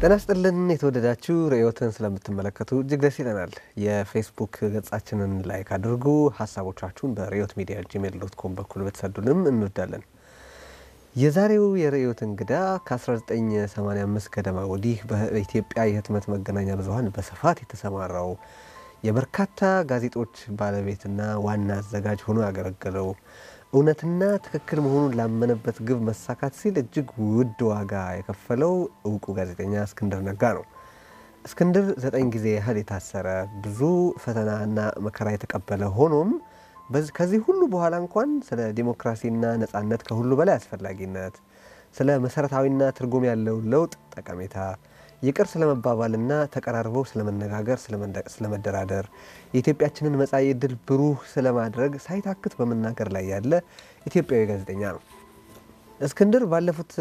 ጤና ስጥልን የተወደዳችሁ ርዕዮትን ስለምትመለከቱ እጅግ ደስ ይለናል። የፌስቡክ ገጻችንን ላይክ አድርጉ። ሀሳቦቻችሁን በርዕዮት ሚዲያ ጂሜል ዶት ኮም በኩል ብትሰዱንም እንወዳለን። የዛሬው የርዕዮት እንግዳ ከ1985 ገደማ ወዲህ በኢትዮጵያ የህትመት መገናኛ ብዙኃን በስፋት የተሰማራው የበርካታ ጋዜጦች ባለቤትና ዋና አዘጋጅ ሆኖ ያገለገለው እውነትና ትክክል መሆኑን ላመነበት ግብ መሳካት ሲል እጅግ ውድ ዋጋ የከፈለው እውቁ ጋዜጠኛ እስክንድር ነጋ ነው። እስክንድር ዘጠኝ ጊዜ ያህል የታሰረ ብዙ ፈተናና መከራ የተቀበለ ሆኖም ከዚህ ሁሉ በኋላ እንኳን ስለ ዲሞክራሲና ነጻነት ከሁሉ በላይ አስፈላጊነት፣ ስለ መሰረታዊና ትርጉም ያለው ለውጥ ጠቀሜታ ይቅር ስለመባባልና ተቀራርበው ስለመነጋገር፣ ስለመደራደር የኢትዮጵያችንን መጻኢ ዕድል ብሩህ ስለማድረግ ሳይታክት በመናገር ላይ ያለ ኢትዮጵያዊ ጋዜጠኛ ነው። እስክንድር ባለፉት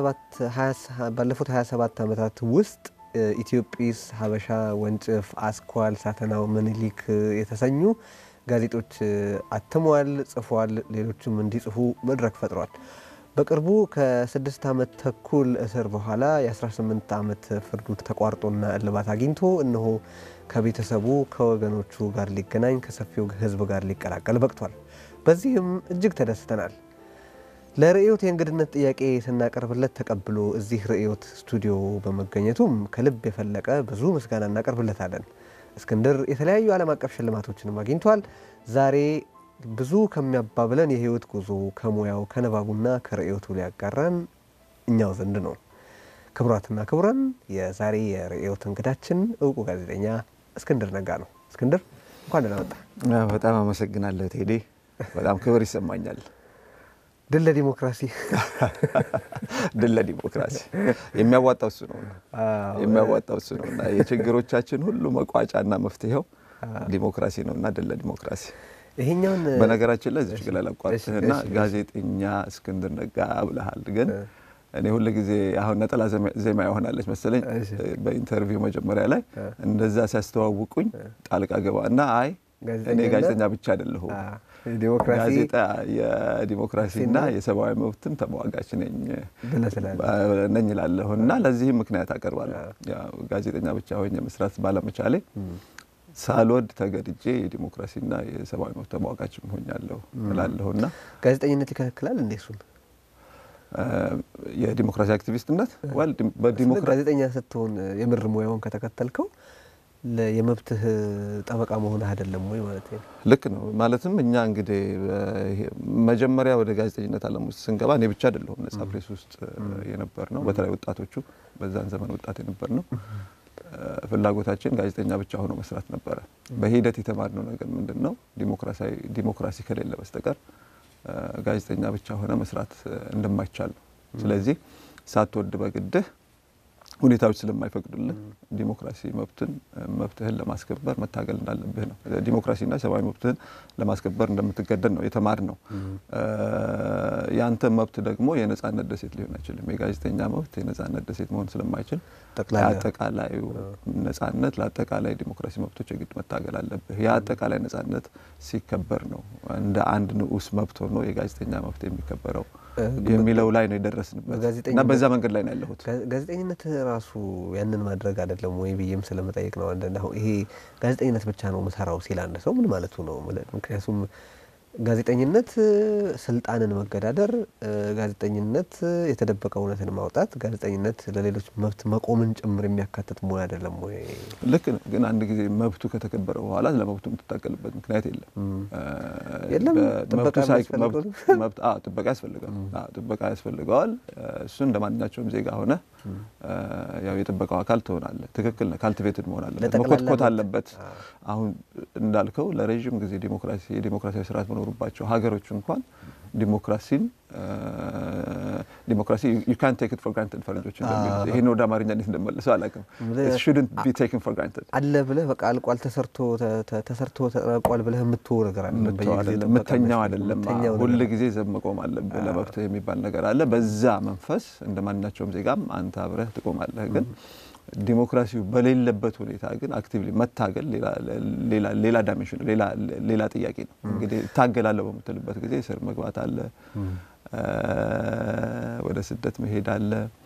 27 ዓመታት ውስጥ ኢትዮጲስ፣ ሀበሻ፣ ወንጭፍ፣ አስኳል፣ ሳተናው፣ ምኒልክ የተሰኙ ጋዜጦች አትሟል፣ ጽፏል። ሌሎችም እንዲጽፉ መድረክ ፈጥሯል። በቅርቡ ከስድስት ዓመት ተኩል እስር በኋላ የ18 ዓመት ፍርዱ ተቋርጦና እልባት አግኝቶ እነሆ ከቤተሰቡ ከወገኖቹ ጋር ሊገናኝ ከሰፊው ሕዝብ ጋር ሊቀላቀል በቅቷል። በዚህም እጅግ ተደስተናል። ለርዕዮት የእንግድነት ጥያቄ ስናቀርብለት ተቀብሎ እዚህ ርዕዮት ስቱዲዮ በመገኘቱም ከልብ የፈለቀ ብዙ ምስጋና እናቀርብለታለን። እስክንድር የተለያዩ ዓለም አቀፍ ሽልማቶችንም አግኝቷል። ዛሬ ብዙ ከሚያባብለን የህይወት ጉዞ ከሙያው ከንባቡና ከርዕዮቱ ሊያጋራን እኛው ዘንድ ነው። ክቡራትና ክቡራን የዛሬ የርዕዮት እንግዳችን እውቁ ጋዜጠኛ እስክንድር ነጋ ነው። እስክንድር እንኳን ደህና መጣ። በጣም አመሰግናለሁ ቴዲ። በጣም ክብር ይሰማኛል። ድል ለዲሞክራሲ፣ ድል ለዲሞክራሲ። የሚያዋጣው እሱ ነው የሚያዋጣው እሱ ነው እና የችግሮቻችን ሁሉ መቋጫና መፍትሄው ዲሞክራሲ ነው እና ድል ለዲሞክራሲ ይሄኛውን በነገራችን ላይ እዚች ግላ ላቋርጥህና ጋዜጠኛ እስክንድር ነጋ ብለሃል። ግን እኔ ሁል ጊዜ አሁን ነጠላ ዜማ ይሆናለች መሰለኝ በኢንተርቪው መጀመሪያ ላይ እንደዛ ሲያስተዋውቁኝ ጣልቃ ገባ እና አይ እኔ ጋዜጠኛ ብቻ አይደለሁም ጋዜጣ የዲሞክራሲና የሰብአዊ መብትም ተሟጋች ነኝ ነኝ እላለሁ እና ለዚህም ምክንያት አቀርባለሁ። ጋዜጠኛ ብቻ ሆኜ መስራት ባለመቻሌ ሳልወድ ተገድጄ የዲሞክራሲና የሰብአዊ መብት ተሟጋች ሆኛለሁ እላለሁ እና ጋዜጠኝነት ይከለክላል እንዴ? እሱን የዲሞክራሲ አክቲቪስትነት ጋዜጠኛ ስትሆን የምር ሙያውን ከተከተልከው የመብትህ ጠበቃ መሆንህ አይደለም ወይ ማለት ነው? ልክ ነው። ማለትም እኛ እንግዲህ መጀመሪያ ወደ ጋዜጠኝነት ዓለም ውስጥ ስንገባ እኔ ብቻ አይደለሁም ነጻ ፕሬስ ውስጥ የነበር ነው። በተለይ ወጣቶቹ በዛን ዘመን ወጣት የነበር ነው ፍላጎታችን ጋዜጠኛ ብቻ ሆኖ መስራት ነበረ። በሂደት የተማርነው ነገር ምንድን ነው? ዲሞክራሲ ከሌለ በስተቀር ጋዜጠኛ ብቻ ሆነ መስራት እንደማይቻል ነው። ስለዚህ ሳትወድ በግድህ ሁኔታዎች ስለማይፈቅዱልህ ዲሞክራሲ መብትን መብትህን ለማስከበር መታገል እንዳለብህ ነው። ዲሞክራሲና ሰብአዊ መብትህን ለማስከበር እንደምትገደድ ነው የተማር ነው። የአንተ መብት ደግሞ የነጻነት ደሴት ሊሆን አይችልም። የጋዜጠኛ መብት የነጻነት ደሴት መሆን ስለማይችል ለአጠቃላዩ ነጻነት፣ ለአጠቃላይ ዲሞክራሲ መብቶች የግድ መታገል አለብህ። የአጠቃላይ ነጻነት ሲከበር ነው እንደ አንድ ንዑስ መብት ሆኖ የጋዜጠኛ መብት የሚከበረው የሚለው ላይ ነው የደረስንበት እና በዛ መንገድ ላይ ነው ያለሁት። ጋዜጠኝነት ራሱ ያንን ማድረግ አይደለም ወይ ብዬም ስለመጠየቅ ነው። አንዳንድ አሁን ይሄ ጋዜጠኝነት ብቻ ነው ምሰራው ሲል አንድ ሰው ምን ማለቱ ነው? ምክንያቱም ጋዜጠኝነት ስልጣንን መገዳደር፣ ጋዜጠኝነት የተደበቀ እውነትን ማውጣት፣ ጋዜጠኝነት ለሌሎች መብት መቆምን ጭምር የሚያካትት ሙያ አይደለም ወይ? ልክ ነው። ግን አንድ ጊዜ መብቱ ከተከበረ በኋላ ለመብቱ የምትታገልበት ምክንያት የለም። የለም ጥበቃ ጥበቃ ያስፈልገዋል። ጥበቃ ያስፈልገዋል። እሱ እንደ ማንኛቸውም ዜጋ ሆነ ያው የጥበቃው አካል ትሆናለህ። ትክክል ነህ። ካልቲቬትድ መሆን አለበት፣ መኮትኮት አለበት። አሁን እንዳልከው ለረዥም ጊዜ ዲሞክራሲ የዲሞክራሲያዊ ስርዓት መኖሩባቸው ሀገሮች እንኳን ዲሞክራሲን ዲሞክራሲ ዩ ካን ቴክ ኢት ፎር ግራንትድ ፈረንጆች እንደሚሉት ይሄን ወደ አማርኛ እንዴት እንደመለሰው አላውቅም። ሹድንት ቢ ቴክን ፎር ግራንትድ አለ ብለህ በቃ አልቋል፣ ተሰርቶ ተሰርቶ ተጠናቋል ብለህ የምትወው ነገር አለ የምተኛው አይደለም። ሁል ጊዜ ዘብ መቆም አለብህ። ለመብትህ የሚባል ነገር አለ። በዛ መንፈስ እንደ ማንኛቸውም ዜጋም አንተ አብረህ ትቆማለህ ግን ዲሞክራሲው በሌለበት ሁኔታ ግን አክቲቭሊ መታገል ሌላ ዳይሜንሽን ሌላ ጥያቄ ነው። እንግዲህ እታገላለሁ በምትልበት ጊዜ እስር መግባት አለ፣ ወደ ስደት መሄድ አለ፣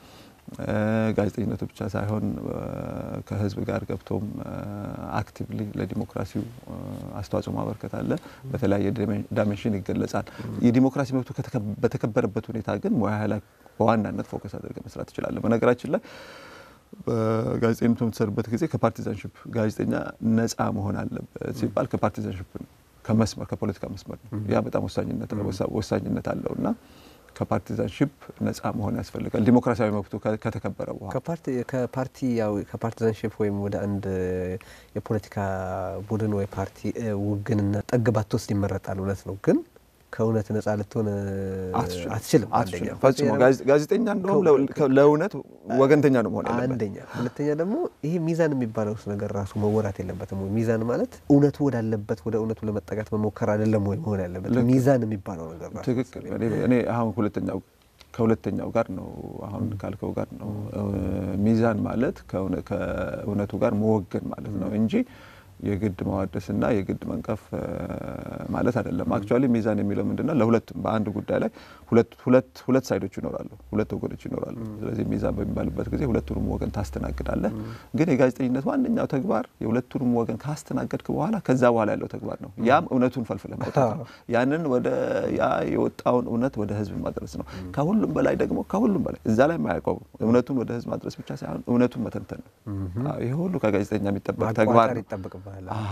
ጋዜጠኝነቱ ብቻ ሳይሆን ከህዝብ ጋር ገብቶም አክቲቭሊ ለዲሞክራሲው አስተዋጽኦ ማበርከት አለ። በተለያየ ዳይሜንሽን ይገለጻል። የዲሞክራሲ መብቱ በተከበረበት ሁኔታ ግን ሙያ ላይ በዋናነት ፎከስ አድርገ መስራት ትችላለን። በነገራችን ላይ በጋዜጠኝነት በምትሰሩበት ጊዜ ከፓርቲዛንሽፕ ጋዜጠኛ ነፃ መሆን አለበት ሲባል ከፓርቲዛንሽፕ ከመስመር ከፖለቲካ መስመር ነው። ያ በጣም ወሳኝነት አለው እና ከፓርቲዛንሽፕ ነፃ መሆን ያስፈልጋል። ዲሞክራሲያዊ መብቱ ከተከበረ በኋላ ከፓርቲያዊ ከፓርቲዛንሽፕ ወይም ወደ አንድ የፖለቲካ ቡድን ወይ ፓርቲ ውግንና ጠግ ባትወስድ ይመረጣል። እውነት ነው ግን ከእውነት ነጻ ልትሆን አትችልም። አንደኛ ፈጽሞ ጋዜጠኛ እንደውም ለእውነት ወገንተኛ ነው መሆን ያለበት። አንደኛ። ሁለተኛ ደግሞ ይሄ ሚዛን የሚባለው ነገር ራሱ መወራት የለበትም ወይ? ሚዛን ማለት እውነቱ ወዳለበት ወደ እውነቱ ለመጠጋት መሞከር አይደለም ወይ መሆን ያለበት? ሚዛን የሚባለው ነገር ራሱ ትክክል። እኔ አሁን ሁለተኛው ከሁለተኛው ጋር ነው አሁን ካልከው ጋር ነው። ሚዛን ማለት ከእውነቱ ጋር መወገን ማለት ነው እንጂ የግድ ማዋደስና የግድ መንቀፍ ማለት አይደለም። አክቹዋሊ ሚዛን የሚለው ምንድነው? ለሁለቱም በአንድ ጉዳይ ላይ ሁለት ሁለት ሳይዶች ይኖራሉ፣ ሁለት ወገኖች ይኖራሉ። ስለዚህ ሚዛን በሚባልበት ጊዜ ሁለቱንም ወገን ታስተናግዳለህ። ግን የጋዜጠኝነት ዋነኛው ተግባር የሁለቱንም ወገን ካስተናገድክ በኋላ ከዛ በኋላ ያለው ተግባር ነው። ያም እውነቱን ፈልፍለ ማውጣት ነው። ያንን ወደ ያ የወጣውን እውነት ወደ ህዝብ ማድረስ ነው። ከሁሉም በላይ ደግሞ ከሁሉም በላይ እዛ ላይ ማያቆሙ እውነቱን ወደ ህዝብ ማድረስ ብቻ ሳይሆን እውነቱን መተንተን ነው። ይህ ሁሉ ከጋዜጠኛ የሚጠበቅ ተግባር ነው።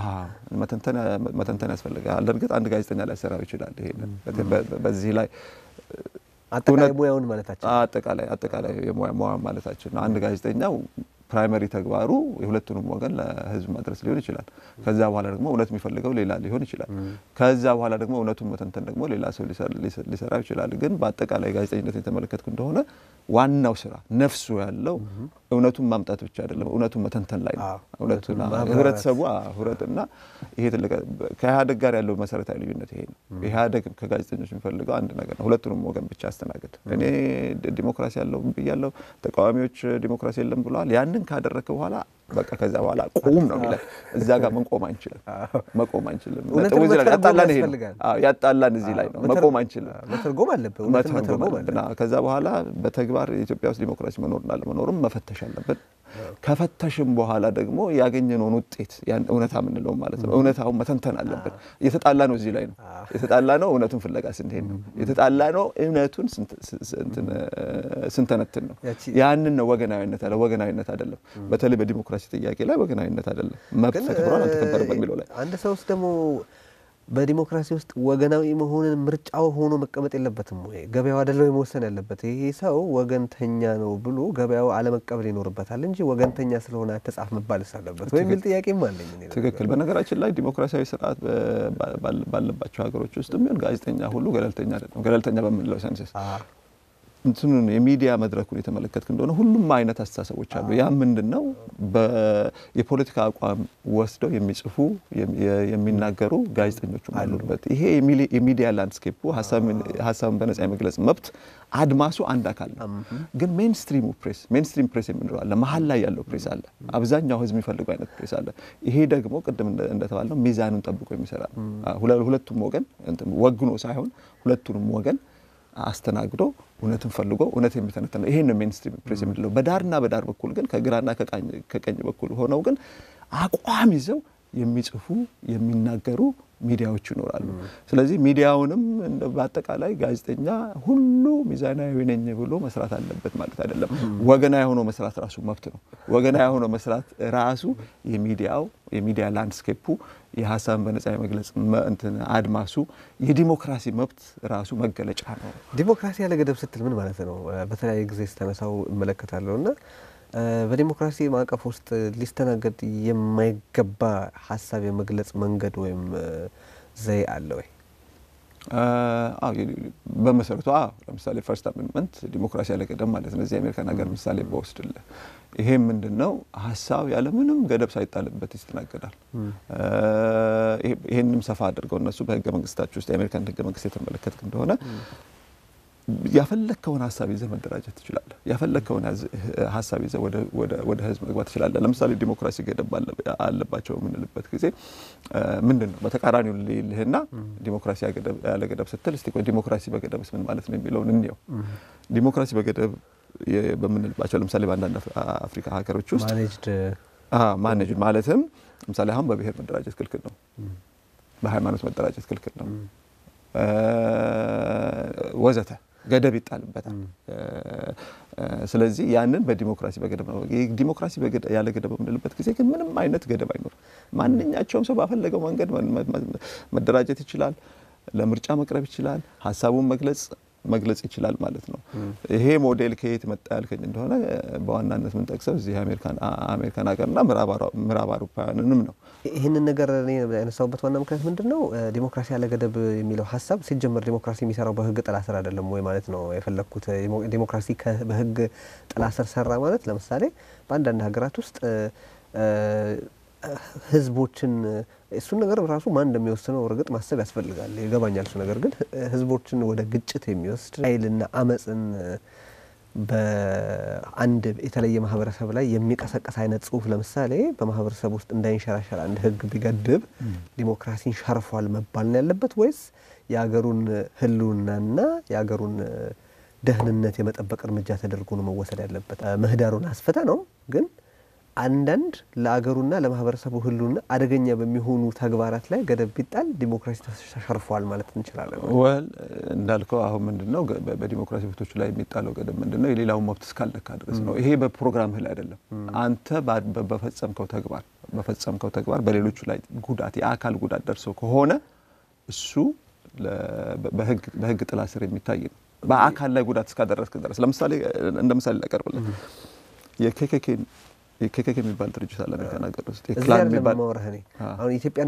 መተንተን ያስፈልጋል። እርግጥ አንድ ጋዜጠኛ ላይ ሰራው ይችላል። ይሄንን በዚህ ላይ አጠቃላይ ሙያውን ማለታችን አጠቃላይ አጠቃላይ የሙያ ሙያ ማለታችን ነው። አንድ ጋዜጠኛው ፕራይመሪ ተግባሩ የሁለቱንም ወገን ለህዝብ ማድረስ ሊሆን ይችላል። ከዛ በኋላ ደግሞ እውነት የሚፈልገው ሌላ ሊሆን ይችላል። ከዛ በኋላ ደግሞ እውነቱን መተንተን ደግሞ ሌላ ሰው ሊሰራ ይችላል። ግን በአጠቃላይ ጋዜጠኝነት የተመለከትኩ እንደሆነ ዋናው ስራ ነፍሱ ያለው እውነቱን ማምጣት ብቻ አይደለም፣ እውነቱን መተንተን ላይ ነው። እውነቱን ህብረተሰቡ ህብረትና ይሄ ትልቅ ከኢህአዴግ ጋር ያለው መሰረታዊ ልዩነት ይሄ ነው። ኢህአዴግ ከጋዜጠኞች የሚፈልገው አንድ ነገር ነው፣ ሁለቱንም ወገን ብቻ አስተናግድ። እኔ ዲሞክራሲ ያለው ብያለሁ፣ ተቃዋሚዎች ዲሞክራሲ የለም ብለዋል። ያንን ካደረግክ በኋላ በቃ ከዛ በኋላ ቁም ነው የሚለን። እዛ ጋር መቆም አንችልም፣ መቆም አንችልም። ያጣላን ይሄ ነው፣ ያጣላን እዚህ ላይ ነው። መቆም አንችልም፣ መተርጎም አለብን፣ መተርጎም አለብን። ከዛ በኋላ በተግባር ኢትዮጵያ ውስጥ ዲሞክራሲ መኖርና አለመኖርም መፈተሽ አለብን። ከፈተሽም በኋላ ደግሞ ያገኘነውን ውጤት ያን እውነታ የምንለው ማለት ነው እውነታውን መተንተን አለብን። የተጣላ ነው እዚህ ላይ ነው የተጣላ ነው እውነቱን ፍለጋ ስንሄድ ነው የተጣላ ነው እውነቱን ስንተነትን ነው። ያንን ነው ወገናዊነት አለ ወገናዊነት አይደለም። በተለይ በዲሞክራሲ ጥያቄ ላይ ወገናዊነት አይደለም። መብት ተከብሯል አልተከበረም በሚለው ላይ አንድ ሰው ውስጥ ደግሞ በዲሞክራሲ ውስጥ ወገናዊ መሆንን ምርጫው ሆኖ መቀመጥ የለበትም ወይ? ገበያው አይደለም መወሰን ያለበት። ይሄ ሰው ወገንተኛ ነው ብሎ ገበያው አለመቀበል ይኖርበታል እንጂ ወገንተኛ ስለሆነ አትጻፍ መባልስ አለበት ወይ የሚል ጥያቄም አለኝ። ትክክል። በነገራችን ላይ ዲሞክራሲያዊ ስርዓት ባለባቸው ሀገሮች ውስጥ ቢሆን ጋዜጠኛ ሁሉ ገለልተኛ አይደለም። ገለልተኛ በምንለው ሰንስስ እንትኑን የሚዲያ መድረኩን የተመለከትክ እንደሆነ ሁሉም አይነት አስተሳሰቦች አሉ። ያ ምንድን ነው? የፖለቲካ አቋም ወስደው የሚጽፉ የሚናገሩ ጋዜጠኞቹም አሉበት። ይሄ የሚዲያ ላንድስኬፑ ሀሳብን በነጻ የመግለጽ መብት አድማሱ አንድ አካል ነው። ግን ሜንስትሪሙ ፕሬስ ሜንስትሪም ፕሬስ የምንለው አለ፣ መሀል ላይ ያለው ፕሬስ አለ፣ አብዛኛው ህዝብ የሚፈልገው አይነት ፕሬስ አለ። ይሄ ደግሞ ቅድም እንደተባለው ሚዛኑን ጠብቆ የሚሰራ ነው። ሁለቱም ወገን ወግኖ ሳይሆን ሁለቱንም ወገን አስተናግዶ እውነትን ፈልጎ እውነት የሚተነተን ይሄን ነው ሜንስትሪም ፕሬስ የምንለው። በዳርና በዳር በኩል ግን ከግራና ከቀኝ በኩል ሆነው ግን አቋም ይዘው የሚጽፉ የሚናገሩ ሚዲያዎች ይኖራሉ። ስለዚህ ሚዲያውንም በአጠቃላይ ጋዜጠኛ ሁሉ ሚዛናዊ ነኝ ብሎ መስራት አለበት ማለት አይደለም። ወገናዊ ሆኖ መስራት ራሱ መብት ነው። ወገናዊ ሆኖ መስራት ራሱ የሚዲያው የሚዲያ ላንድስኬፑ የሀሳብን በነጻ የመግለጽ እንትን አድማሱ የዲሞክራሲ መብት ራሱ መገለጫ ነው። ዲሞክራሲ ያለ ገደብ ስትል ምን ማለት ነው? በተለያየ ጊዜ ስተነሳው እመለከታለሁ እና በዲሞክራሲ ማዕቀፍ ውስጥ ሊስተናገድ የማይገባ ሀሳብ የመግለጽ መንገድ ወይም ዘይ አለ ወይ? በመሰረቱ ለምሳሌ ፈርስት አሜንድመንት ዲሞክራሲ ያለ ገደብ ማለት ነው። እዚህ የአሜሪካን ሀገር ምሳሌ በወስድልህ ይሄም ምንድን ነው? ሀሳብ ያለ ምንም ገደብ ሳይጣልበት ይስተናገዳል። ይህንም ሰፋ አድርገው እነሱ በህገ መንግስታቸው ውስጥ የአሜሪካን ህገ መንግስት የተመለከትክ እንደሆነ ያፈለግከውን ሀሳብ ይዘህ መደራጀት ትችላለህ። ያፈለግከውን ሀሳብ ይዘህ ወደ ህዝብ መግባት ትችላለህ። ለምሳሌ ዲሞክራሲ ገደብ አለባቸው የምንልበት ጊዜ ምንድን ነው? በተቃራኒው ልልህና ዲሞክራሲ ያለ ገደብ ስትል እስቲ ቆይ ዲሞክራሲ በገደብስ ምን ማለት ነው የሚለውን እንየው። ዲሞክራሲ በገደብ በምንልባቸው ለምሳሌ በአንዳንድ አፍሪካ ሀገሮች ውስጥ ማኔጅድ ማኔጅ ማለትም ለምሳሌ አሁን በብሔር መደራጀት ክልክል ነው። በሃይማኖት መደራጀት ክልክል ነው ወዘተ ገደብ ይጣልበታል። ስለዚህ ያንን በዲሞክራሲ በገደብ ነው። ዲሞክራሲ ያለ ገደብ በምንልበት ጊዜ ግን ምንም አይነት ገደብ አይኖርም። ማንኛቸውም ሰው ባፈለገው መንገድ መደራጀት ይችላል። ለምርጫ መቅረብ ይችላል። ሀሳቡን መግለጽ መግለጽ ይችላል ማለት ነው። ይሄ ሞዴል ከየት መጣ ያልከኝ እንደሆነ በዋናነት የምንጠቅሰው እዚህ አሜሪካን ሀገርና ምዕራብ አውሮፓውያንንም ነው። ይህንን ነገር እኔ ያነሳሁበት ዋና ምክንያት ምንድን ነው? ዲሞክራሲ ያለ ገደብ የሚለው ሀሳብ ሲጀመር ዲሞክራሲ የሚሰራው በህግ ጥላ ስር አይደለም ወይ ማለት ነው የፈለግኩት። ዲሞክራሲ በህግ ጥላ ስር ሰራ ማለት ለምሳሌ በአንዳንድ ሀገራት ውስጥ ህዝቦችን እሱን ነገር ራሱ ማን እንደሚወስነው እርግጥ ማሰብ ያስፈልጋል፣ ይገባኛል እሱ ነገር ግን ህዝቦችን ወደ ግጭት የሚወስድ ኃይልና አመፅን በአንድ የተለየ ማህበረሰብ ላይ የሚቀሰቀስ አይነት ጽሁፍ ለምሳሌ በማህበረሰብ ውስጥ እንዳይንሸራሸር አንድ ህግ ቢገድብ ዲሞክራሲን ሸርፏል መባል ነው ያለበት ወይስ የሀገሩን ህልውናና የሀገሩን ደህንነት የመጠበቅ እርምጃ ተደርጎ ነው መወሰድ ያለበት? ምህዳሩን አስፍተ ነው ግን አንዳንድ ለአገሩና ለማህበረሰቡ ህልውና አደገኛ በሚሆኑ ተግባራት ላይ ገደብ ቢጣል ዲሞክራሲ ተሸርፏል ማለት እንችላለን። ወል እንዳልከው አሁን ምንድን ነው በዲሞክራሲ መብቶች ላይ የሚጣለው ገደብ ምንድን ነው? የሌላውን መብት እስካለካ ድረስ ነው። ይሄ በፕሮግራምህ ላይ አይደለም። አንተ በፈጸምከው ተግባር በፈጸምከው ተግባር በሌሎቹ ላይ ጉዳት የአካል ጉዳት ደርሶ ከሆነ እሱ በህግ ጥላ ስር የሚታይ ነው። በአካል ላይ ጉዳት እስካደረስክ ድረስ ለምሳሌ እንደ ምሳሌ ላቀርብልህ የኬኬኬን ኬኬኬ የሚባል ድርጅት አለ አሜሪካን ሀገር ውስጥ እዚህ አይደለም የማወራህ እኔ አሁን ኢትዮጵያን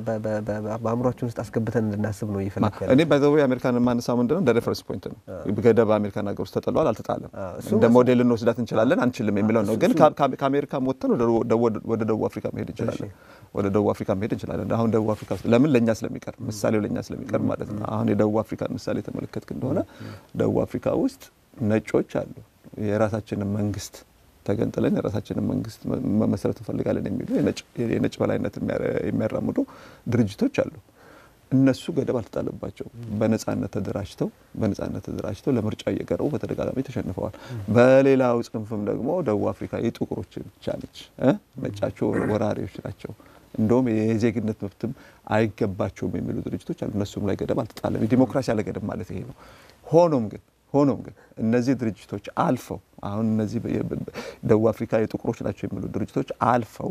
በአእምሯችን ውስጥ አስገብተን እንድናስብ ነው እየፈለክ ያለው። እኔ ባይዘዌ አሜሪካን የማነሳው ምንድን ነው እንደ ሬፈረንስ ፖይንት ነው። ገደብ አሜሪካን ሀገር ውስጥ ተጥሏል አልተጣለም፣ እንደ ሞዴል እንወስዳት እንችላለን አንችልም የሚለው ነው። ግን ከአሜሪካ ወጥተን ወደ ደቡብ አፍሪካ መሄድ እንችላለን። ወደ ደቡብ አፍሪካ መሄድ እንችላለን። አሁን ደቡብ አፍሪካ ውስጥ ለምን ለእኛ ስለሚቀር ምሳሌው ለእኛ ስለሚቀር ማለት ነው። አሁን የደቡብ አፍሪካን ምሳሌ የተመለከትክ እንደሆነ ደቡብ አፍሪካ ውስጥ ነጮች አሉ የራሳችንን መንግስት ተገንጥለን የራሳችንን መንግስት መመስረት እንፈልጋለን የሚሉ የነጭ በላይነት የሚያራምዱ ድርጅቶች አሉ። እነሱ ገደብ አልተጣለባቸው። በነጻነት ተደራጅተው በነጻነት ተደራጅተው ለምርጫ እየቀረቡ በተደጋጋሚ ተሸንፈዋል። በሌላው ጽንፍም ደግሞ ደቡብ አፍሪካ የጥቁሮች ብቻ ነች፣ ነጫቸው ወራሪዎች ናቸው፣ እንደውም የዜግነት መብትም አይገባቸውም የሚሉ ድርጅቶች አሉ። እነሱም ላይ ገደብ አልተጣለም። ዲሞክራሲ ያለ ገደብ ማለት ይሄ ነው። ሆኖም ግን ሆኖም ግን እነዚህ ድርጅቶች አልፈው አሁን እነዚህ ደቡብ አፍሪካ የጥቁሮች ናቸው የሚሉ ድርጅቶች አልፈው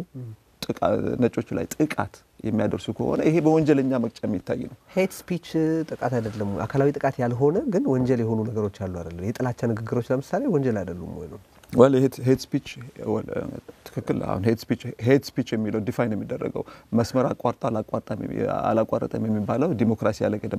ነጮቹ ላይ ጥቃት የሚያደርሱ ከሆነ ይሄ በወንጀለኛ መቅጫ የሚታይ ነው። ሄት ስፒች ጥቃት አይደለም፣ አካላዊ ጥቃት ያልሆነ ግን ወንጀል የሆኑ ነገሮች አሉ አይደለም? የጥላቻ ንግግሮች ለምሳሌ ወንጀል አይደሉም ወይ ነው? ወል ሄት ስፒች ትክክል። አሁን ሄት ስፒች የሚለው ዲፋይን የሚደረገው መስመር አቋርጣ አላቋረጠም የሚባለው ዲሞክራሲ ያለ ገደብ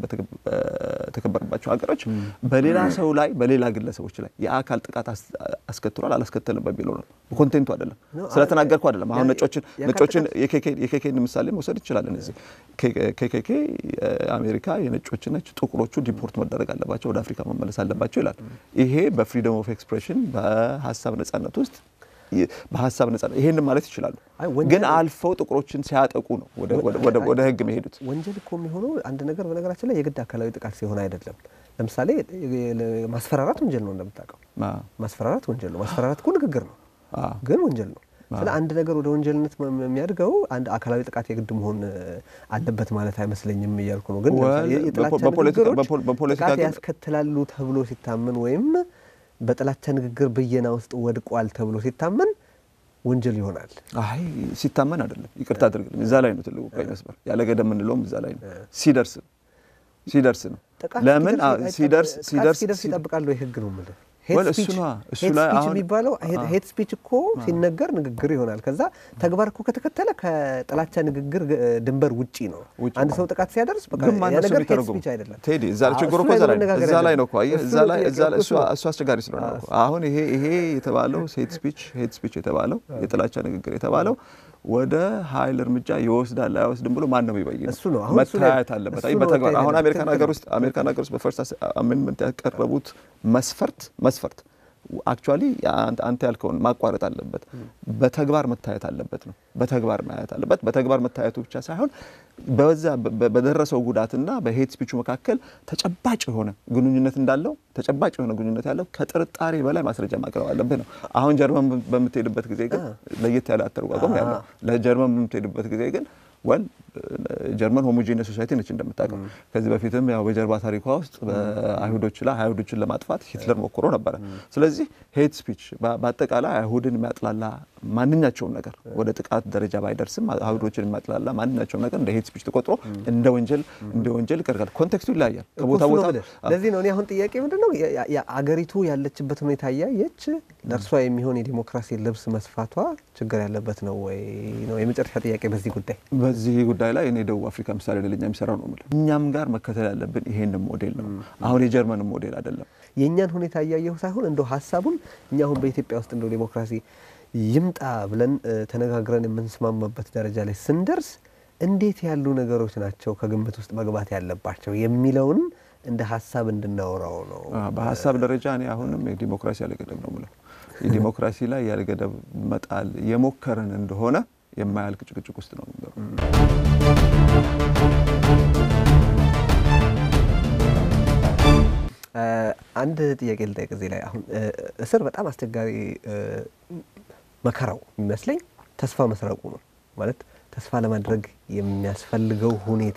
በተከበረባቸው ሀገሮች በሌላ ሰው ላይ በሌላ ግለሰቦች ላይ የአካል ጥቃት አስከትሏል አላስከተልም በሚለው ነው። ኮንቴንቱ አይደለም፣ ስለተናገርኩ አይደለም። አሁን ነጮችን ነጮችን የኬኬን ምሳሌ መውሰድ እንችላለን። እዚህ ኬኬኬ አሜሪካ የነጮች ነች፣ ጥቁሮቹ ዲፖርት መደረግ አለባቸው፣ ወደ አፍሪካ መመለስ አለባቸው ይላል። ይሄ በፍሪደም ኦፍ ኤክስፕሬሽን በሀሳብ ነጻነት ውስጥ በሀሳብ ነጻነት ይሄንን ማለት ይችላሉ። ግን አልፈው ጥቁሮችን ሲያጠቁ ነው ወደ ሕግ መሄዱት። ወንጀል እኮ የሚሆነው አንድ ነገር በነገራችን ላይ የግድ አካላዊ ጥቃት ሲሆን አይደለም። ለምሳሌ ማስፈራራት ወንጀል ነው፣ እንደምታውቀው ማስፈራራት ወንጀል ነው። ማስፈራራት እኮ ንግግር ነው፣ ግን ወንጀል ነው። ስለ አንድ ነገር ወደ ወንጀልነት የሚያድገው አንድ አካላዊ ጥቃት የግድ መሆን አለበት ማለት አይመስለኝም እያልኩ ነው። ግን የጥላቻ ንግግሮች ጥቃት ያስከትላሉ ተብሎ ሲታመን ወይም በጥላቻ ንግግር ብየና ውስጥ ወድቋል ተብሎ ሲታመን ወንጀል ይሆናል። አይ ሲታመን አይደለም፣ ይቅርታ አድርግልኝ። እዛ ላይ ነው ትልቁ ቀይ መስመር። ያለ ገደብ የምንለውም እዛ ላይ ነው። ሲደርስ ሲደርስ ነው። ለምን ሲደርስ ሲደርስ ይጠብቃል ወይ ህግ ነው የምልህ እሱ ስፒች የሚባለው ሄት ስፒች እኮ ሲነገር ንግግር ይሆናል። ከዛ ተግባር እኮ ከተከተለ ከጥላቻ ንግግር ድንበር ውጪ ነው። አንድ ሰው ጥቃት ሲያደርስ ነገር ሄት ስፒች አይደለም። ቴዲ እዛ ችግሩ እኮ እዛ ላይ ነው እኮ እዛ ላይ እሱ አስቸጋሪ ስለሆነ ነው። አሁን ይሄ ይሄ የተባለው ሄት ስፒች ሄት ስፒች የተባለው የጥላቻ ንግግር የተባለው ወደ ኃይል እርምጃ ይወስዳል አይወስድም ብሎ ማን ነው የሚበይነው? እሱ ነው መታየት አለበት። አይ በተግባር አሁን አሜሪካን ሀገር ውስጥ አሜሪካን ሀገር ውስጥ በፈርስት አሜንድመንት ያቀረቡት መስፈርት መስፈርት አክቹዋሊ አንተ ያልከውን ማቋረጥ አለበት። በተግባር መታየት አለበት ነው። በተግባር ማየት አለበት። በተግባር መታየቱ ብቻ ሳይሆን በዛ በደረሰው ጉዳትና በሄት ስፒቹ መካከል ተጨባጭ የሆነ ግንኙነት እንዳለው ተጨባጭ የሆነ ግንኙነት ያለው ከጥርጣሬ በላይ ማስረጃ ማቅረብ አለብህ ነው። አሁን ጀርመን በምትሄድበት ጊዜ ግን ለየት ያለ አተረጓጎም ያለው ለጀርመን በምትሄድበት ጊዜ ግን ወል ጀርመን ሆሞጂነስ ሶሳይቲ ነች እንደምታውቀው። ከዚህ በፊትም ያው በጀርባ ታሪኳ ውስጥ በአይሁዶች ላይ አይሁዶችን ለማጥፋት ሂትለር ሞክሮ ነበረ። ስለዚህ ሄት ስፒች በአጠቃላይ አይሁድን የሚያጥላላ ማንኛቸውም ነገር ወደ ጥቃት ደረጃ ባይደርስም አይሁዶችን የሚያጥላላ ማንኛቸውም ነገር እንደ ሄት ስፒች ተቆጥሮ እንደ ወንጀል እንደ ወንጀል ይቀርጋል። ኮንቴክስቱ ይለያያል ከቦታ ቦታ። ለዚህ ነው እኔ አሁን ጥያቄ ምንድን ነው አገሪቱ ያለችበት ሁኔታ እያየች ለእርሷ የሚሆን የዲሞክራሲ ልብስ መስፋቷ ችግር ያለበት ነው ወይ ነው የመጨረሻ ጥያቄ በዚህ ጉዳይ በዚህ ጉዳይ ላይ እኔ ደቡብ አፍሪካ ምሳሌ ለኛ የሚሰራው ነው የምልህ። እኛም ጋር መከተል ያለብን ይሄን ሞዴል ነው። አሁን የጀርመን ሞዴል አይደለም። የእኛን ሁኔታ እያየሁ ሳይሆን እንደው ሀሳቡን እኛ አሁን በኢትዮጵያ ውስጥ እንደው ዲሞክራሲ ይምጣ ብለን ተነጋግረን የምንስማማበት ደረጃ ላይ ስንደርስ እንዴት ያሉ ነገሮች ናቸው ከግምት ውስጥ መግባት ያለባቸው የሚለውን እንደ ሀሳብ እንድናወራው ነው። በሀሳብ ደረጃ እኔ አሁንም የዲሞክራሲ ያለገደብ ነው ምለው የዲሞክራሲ ላይ ያለገደብ መጣል የሞከርን እንደሆነ የማያልቅ ጭቅጭቅ ውስጥ ነው። አንድ ጥያቄ ልጠይቅ እዚህ ላይ አሁን እስር በጣም አስቸጋሪ መከራው የሚመስለኝ ተስፋ መስረቁ ነው። ማለት ተስፋ ለማድረግ የሚያስፈልገው ሁኔታ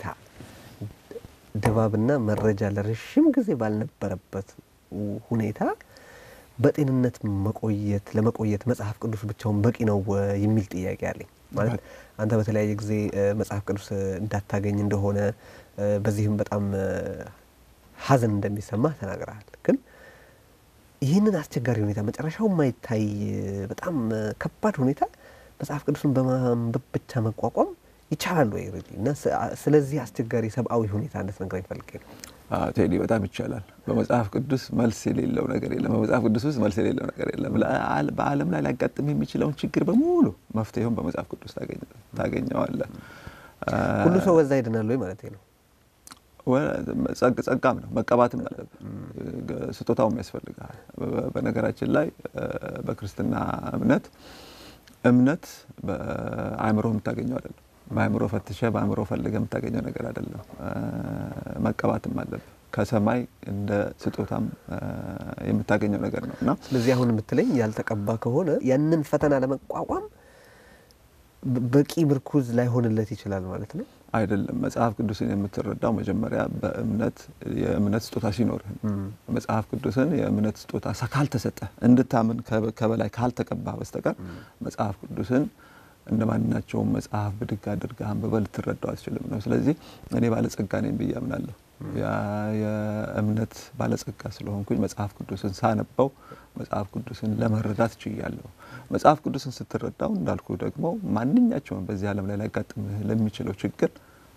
ድባብና መረጃ ለረዥም ጊዜ ባልነበረበት ሁኔታ በጤንነት መቆየት ለመቆየት መጽሐፍ ቅዱስ ብቻውን በቂ ነው የሚል ጥያቄ አለኝ። ማለት አንተ በተለያየ ጊዜ መጽሐፍ ቅዱስ እንዳታገኝ እንደሆነ በዚህም በጣም ሐዘን እንደሚሰማ ተናግረሃል። ግን ይህንን አስቸጋሪ ሁኔታ መጨረሻው የማይታይ በጣም ከባድ ሁኔታ መጽሐፍ ቅዱስን በማንበብ ብቻ መቋቋም ይቻላል ወይ እና ስለዚህ አስቸጋሪ ሰብአዊ ሁኔታ እንድትነግረኝ ፈልጌ ነው። ቴዲ በጣም ይቻላል። በመጽሐፍ ቅዱስ መልስ የሌለው ነገር የለም። በመጽሐፍ ቅዱስ ውስጥ መልስ የሌለው ነገር የለም። በዓለም ላይ ሊያጋጥም የሚችለውን ችግር በሙሉ መፍትሄውን በመጽሐፍ ቅዱስ ታገኘዋለህ። ሁሉ ሰው በዛ ይድናል ወይ ማለት ነው? ጸጋም ነው መቀባትም አለብህ። ስጦታውም ያስፈልግሃል። በነገራችን ላይ በክርስትና እምነት እምነት በአእምሮ የምታገኘው አይደለም። በአእምሮ ፈትሸ በአእምሮ ፈልገ የምታገኘው ነገር አይደለም። መቀባትም አለብህ። ከሰማይ እንደ ስጦታም የምታገኘው ነገር ነው እና ስለዚህ አሁን የምትለኝ ያልተቀባ ከሆነ ያንን ፈተና ለመቋቋም በቂ ምርኩዝ ላይሆንለት ይችላል ማለት ነው። አይደለም። መጽሐፍ ቅዱስን የምትረዳው መጀመሪያ በእምነት የእምነት ስጦታ ሲኖርህ መጽሐፍ ቅዱስን የእምነት ስጦታ ካልተሰጠ እንድታምን ከበላይ ካልተቀባ በስተቀር መጽሐፍ ቅዱስን እንደ ማንኛቸውም መጽሐፍ ብድግ አድርገህ አንብበህ ልትረዳው አትችልም ነው። ስለዚህ እኔ ባለጸጋ ነኝ ብዬ አምናለሁ። የእምነት ባለጸጋ ስለሆንኩኝ መጽሐፍ ቅዱስን ሳነበው መጽሐፍ ቅዱስን ለመረዳት ችያለሁ። መጽሐፍ ቅዱስን ስትረዳው እንዳልኩ ደግሞ ማንኛቸውም በዚህ ዓለም ላይ ሊያጋጥምህ ለሚችለው ችግር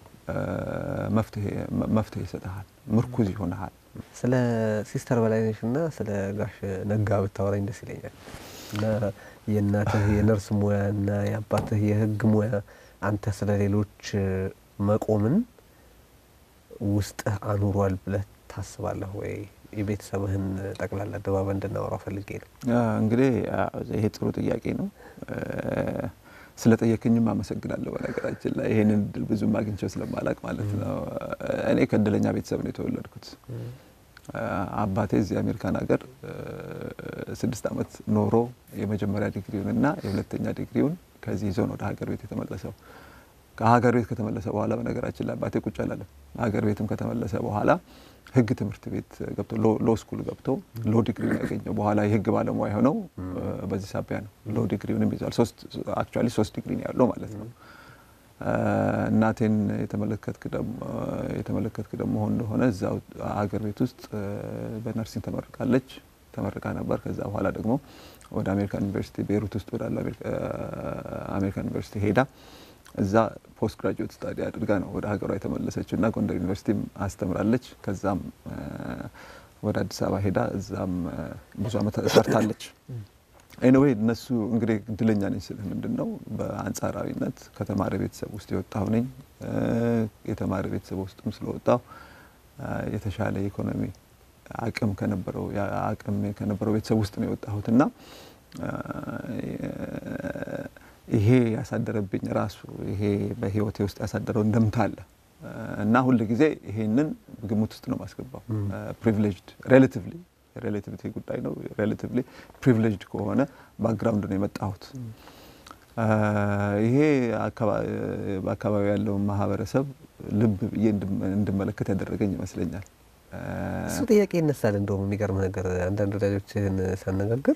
መፍትሄ ይሰጥሃል፣ ምርኩዝ ይሆንሃል። ስለ ሲስተር በላይነሽና ስለ ጋሽ ነጋ ብታወራኝ ደስ ይለኛል። እና የእናትህ የነርስ ሙያ እና የአባትህ የሕግ ሙያ አንተ ስለ ሌሎች መቆምን ውስጥህ አኑሯል ብለህ ታስባለህ ወይ? የቤተሰብህን ጠቅላላ ድባብ እንድናወራው ፈልጌ ነው። እንግዲህ ይሄ ጥሩ ጥያቄ ነው። ስለ ጠየቅኝም አመሰግናለሁ። በነገራችን ላይ ይሄንን እድል ብዙም አግኝቼው ስለማላቅ ማለት ነው። እኔ ከእድለኛ ቤተሰብ ነው የተወለድኩት። አባቴ እዚህ አሜሪካን ሀገር ስድስት ዓመት ኖሮ የመጀመሪያ ዲግሪውን እና የሁለተኛ ዲግሪውን ከዚህ ይዞ ነው ወደ ሀገር ቤት የተመለሰው። ከሀገር ቤት ከተመለሰ በኋላ በነገራችን ላይ አባቴ ቁጭ አላለም። ሀገር ቤትም ከተመለሰ በኋላ ህግ ትምህርት ቤት ገብቶ ሎ ስኩል ገብቶ ሎ ዲግሪውን ያገኘው በኋላ የህግ ባለሙያ የሆነው በዚህ ሳቢያ ነው። ሎ ዲግሪውንም ይዟል። አክቹዋሊ ሶስት ዲግሪ ነው ያለው ማለት ነው። እናቴን የተመለከትክ ደግሞ እንደሆነ እዛው ሀገር ቤት ውስጥ በነርሲንግ ተመርቃለች ተመርቃ ነበር። ከዛ በኋላ ደግሞ ወደ አሜሪካን ዩኒቨርሲቲ ቤይሩት ውስጥ ወዳለ አሜሪካን ዩኒቨርሲቲ ሄዳ እዛ ፖስት ግራጁዌት ስታዲ አድርጋ ነው ወደ ሀገሯ የተመለሰችው እና ጎንደር ዩኒቨርሲቲም አስተምራለች። ከዛም ወደ አዲስ አበባ ሄዳ እዛም ብዙ አመት ሰርታለች። ኤኒዌይ እነሱ እንግዲህ እድለኛ ነኝ ስልህ ምንድን ነው በአንጻራዊነት ከተማሪ ቤተሰብ ውስጥ የወጣሁ ነኝ። የተማሪ ቤተሰብ ውስጥም ስለወጣሁ የተሻለ ኢኮኖሚ አቅም ከነበረው አቅም ከነበረው ቤተሰብ ውስጥ ነው የወጣሁት እና ይሄ ያሳደረብኝ ራሱ ይሄ በህይወቴ ውስጥ ያሳደረው እንደምታ አለ እና ሁል ጊዜ ይሄንን ግምት ውስጥ ነው ማስገባው። ፕሪቪሌጅድ ሬላቲቭሊ ሬላቲቪቲ ጉዳይ ነው። ሬላቲቭሊ ፕሪቪሌጅድ ከሆነ ባክግራውንድ ነው የመጣሁት። ይሄ በአካባቢ ያለውን ማህበረሰብ ልብ ብዬ እንድመለከት ያደረገኝ ይመስለኛል። እሱ ጥያቄ ይነሳል። እንደውም የሚገርም ነገር አንዳንድ ወዳጆችህን ሳነጋግር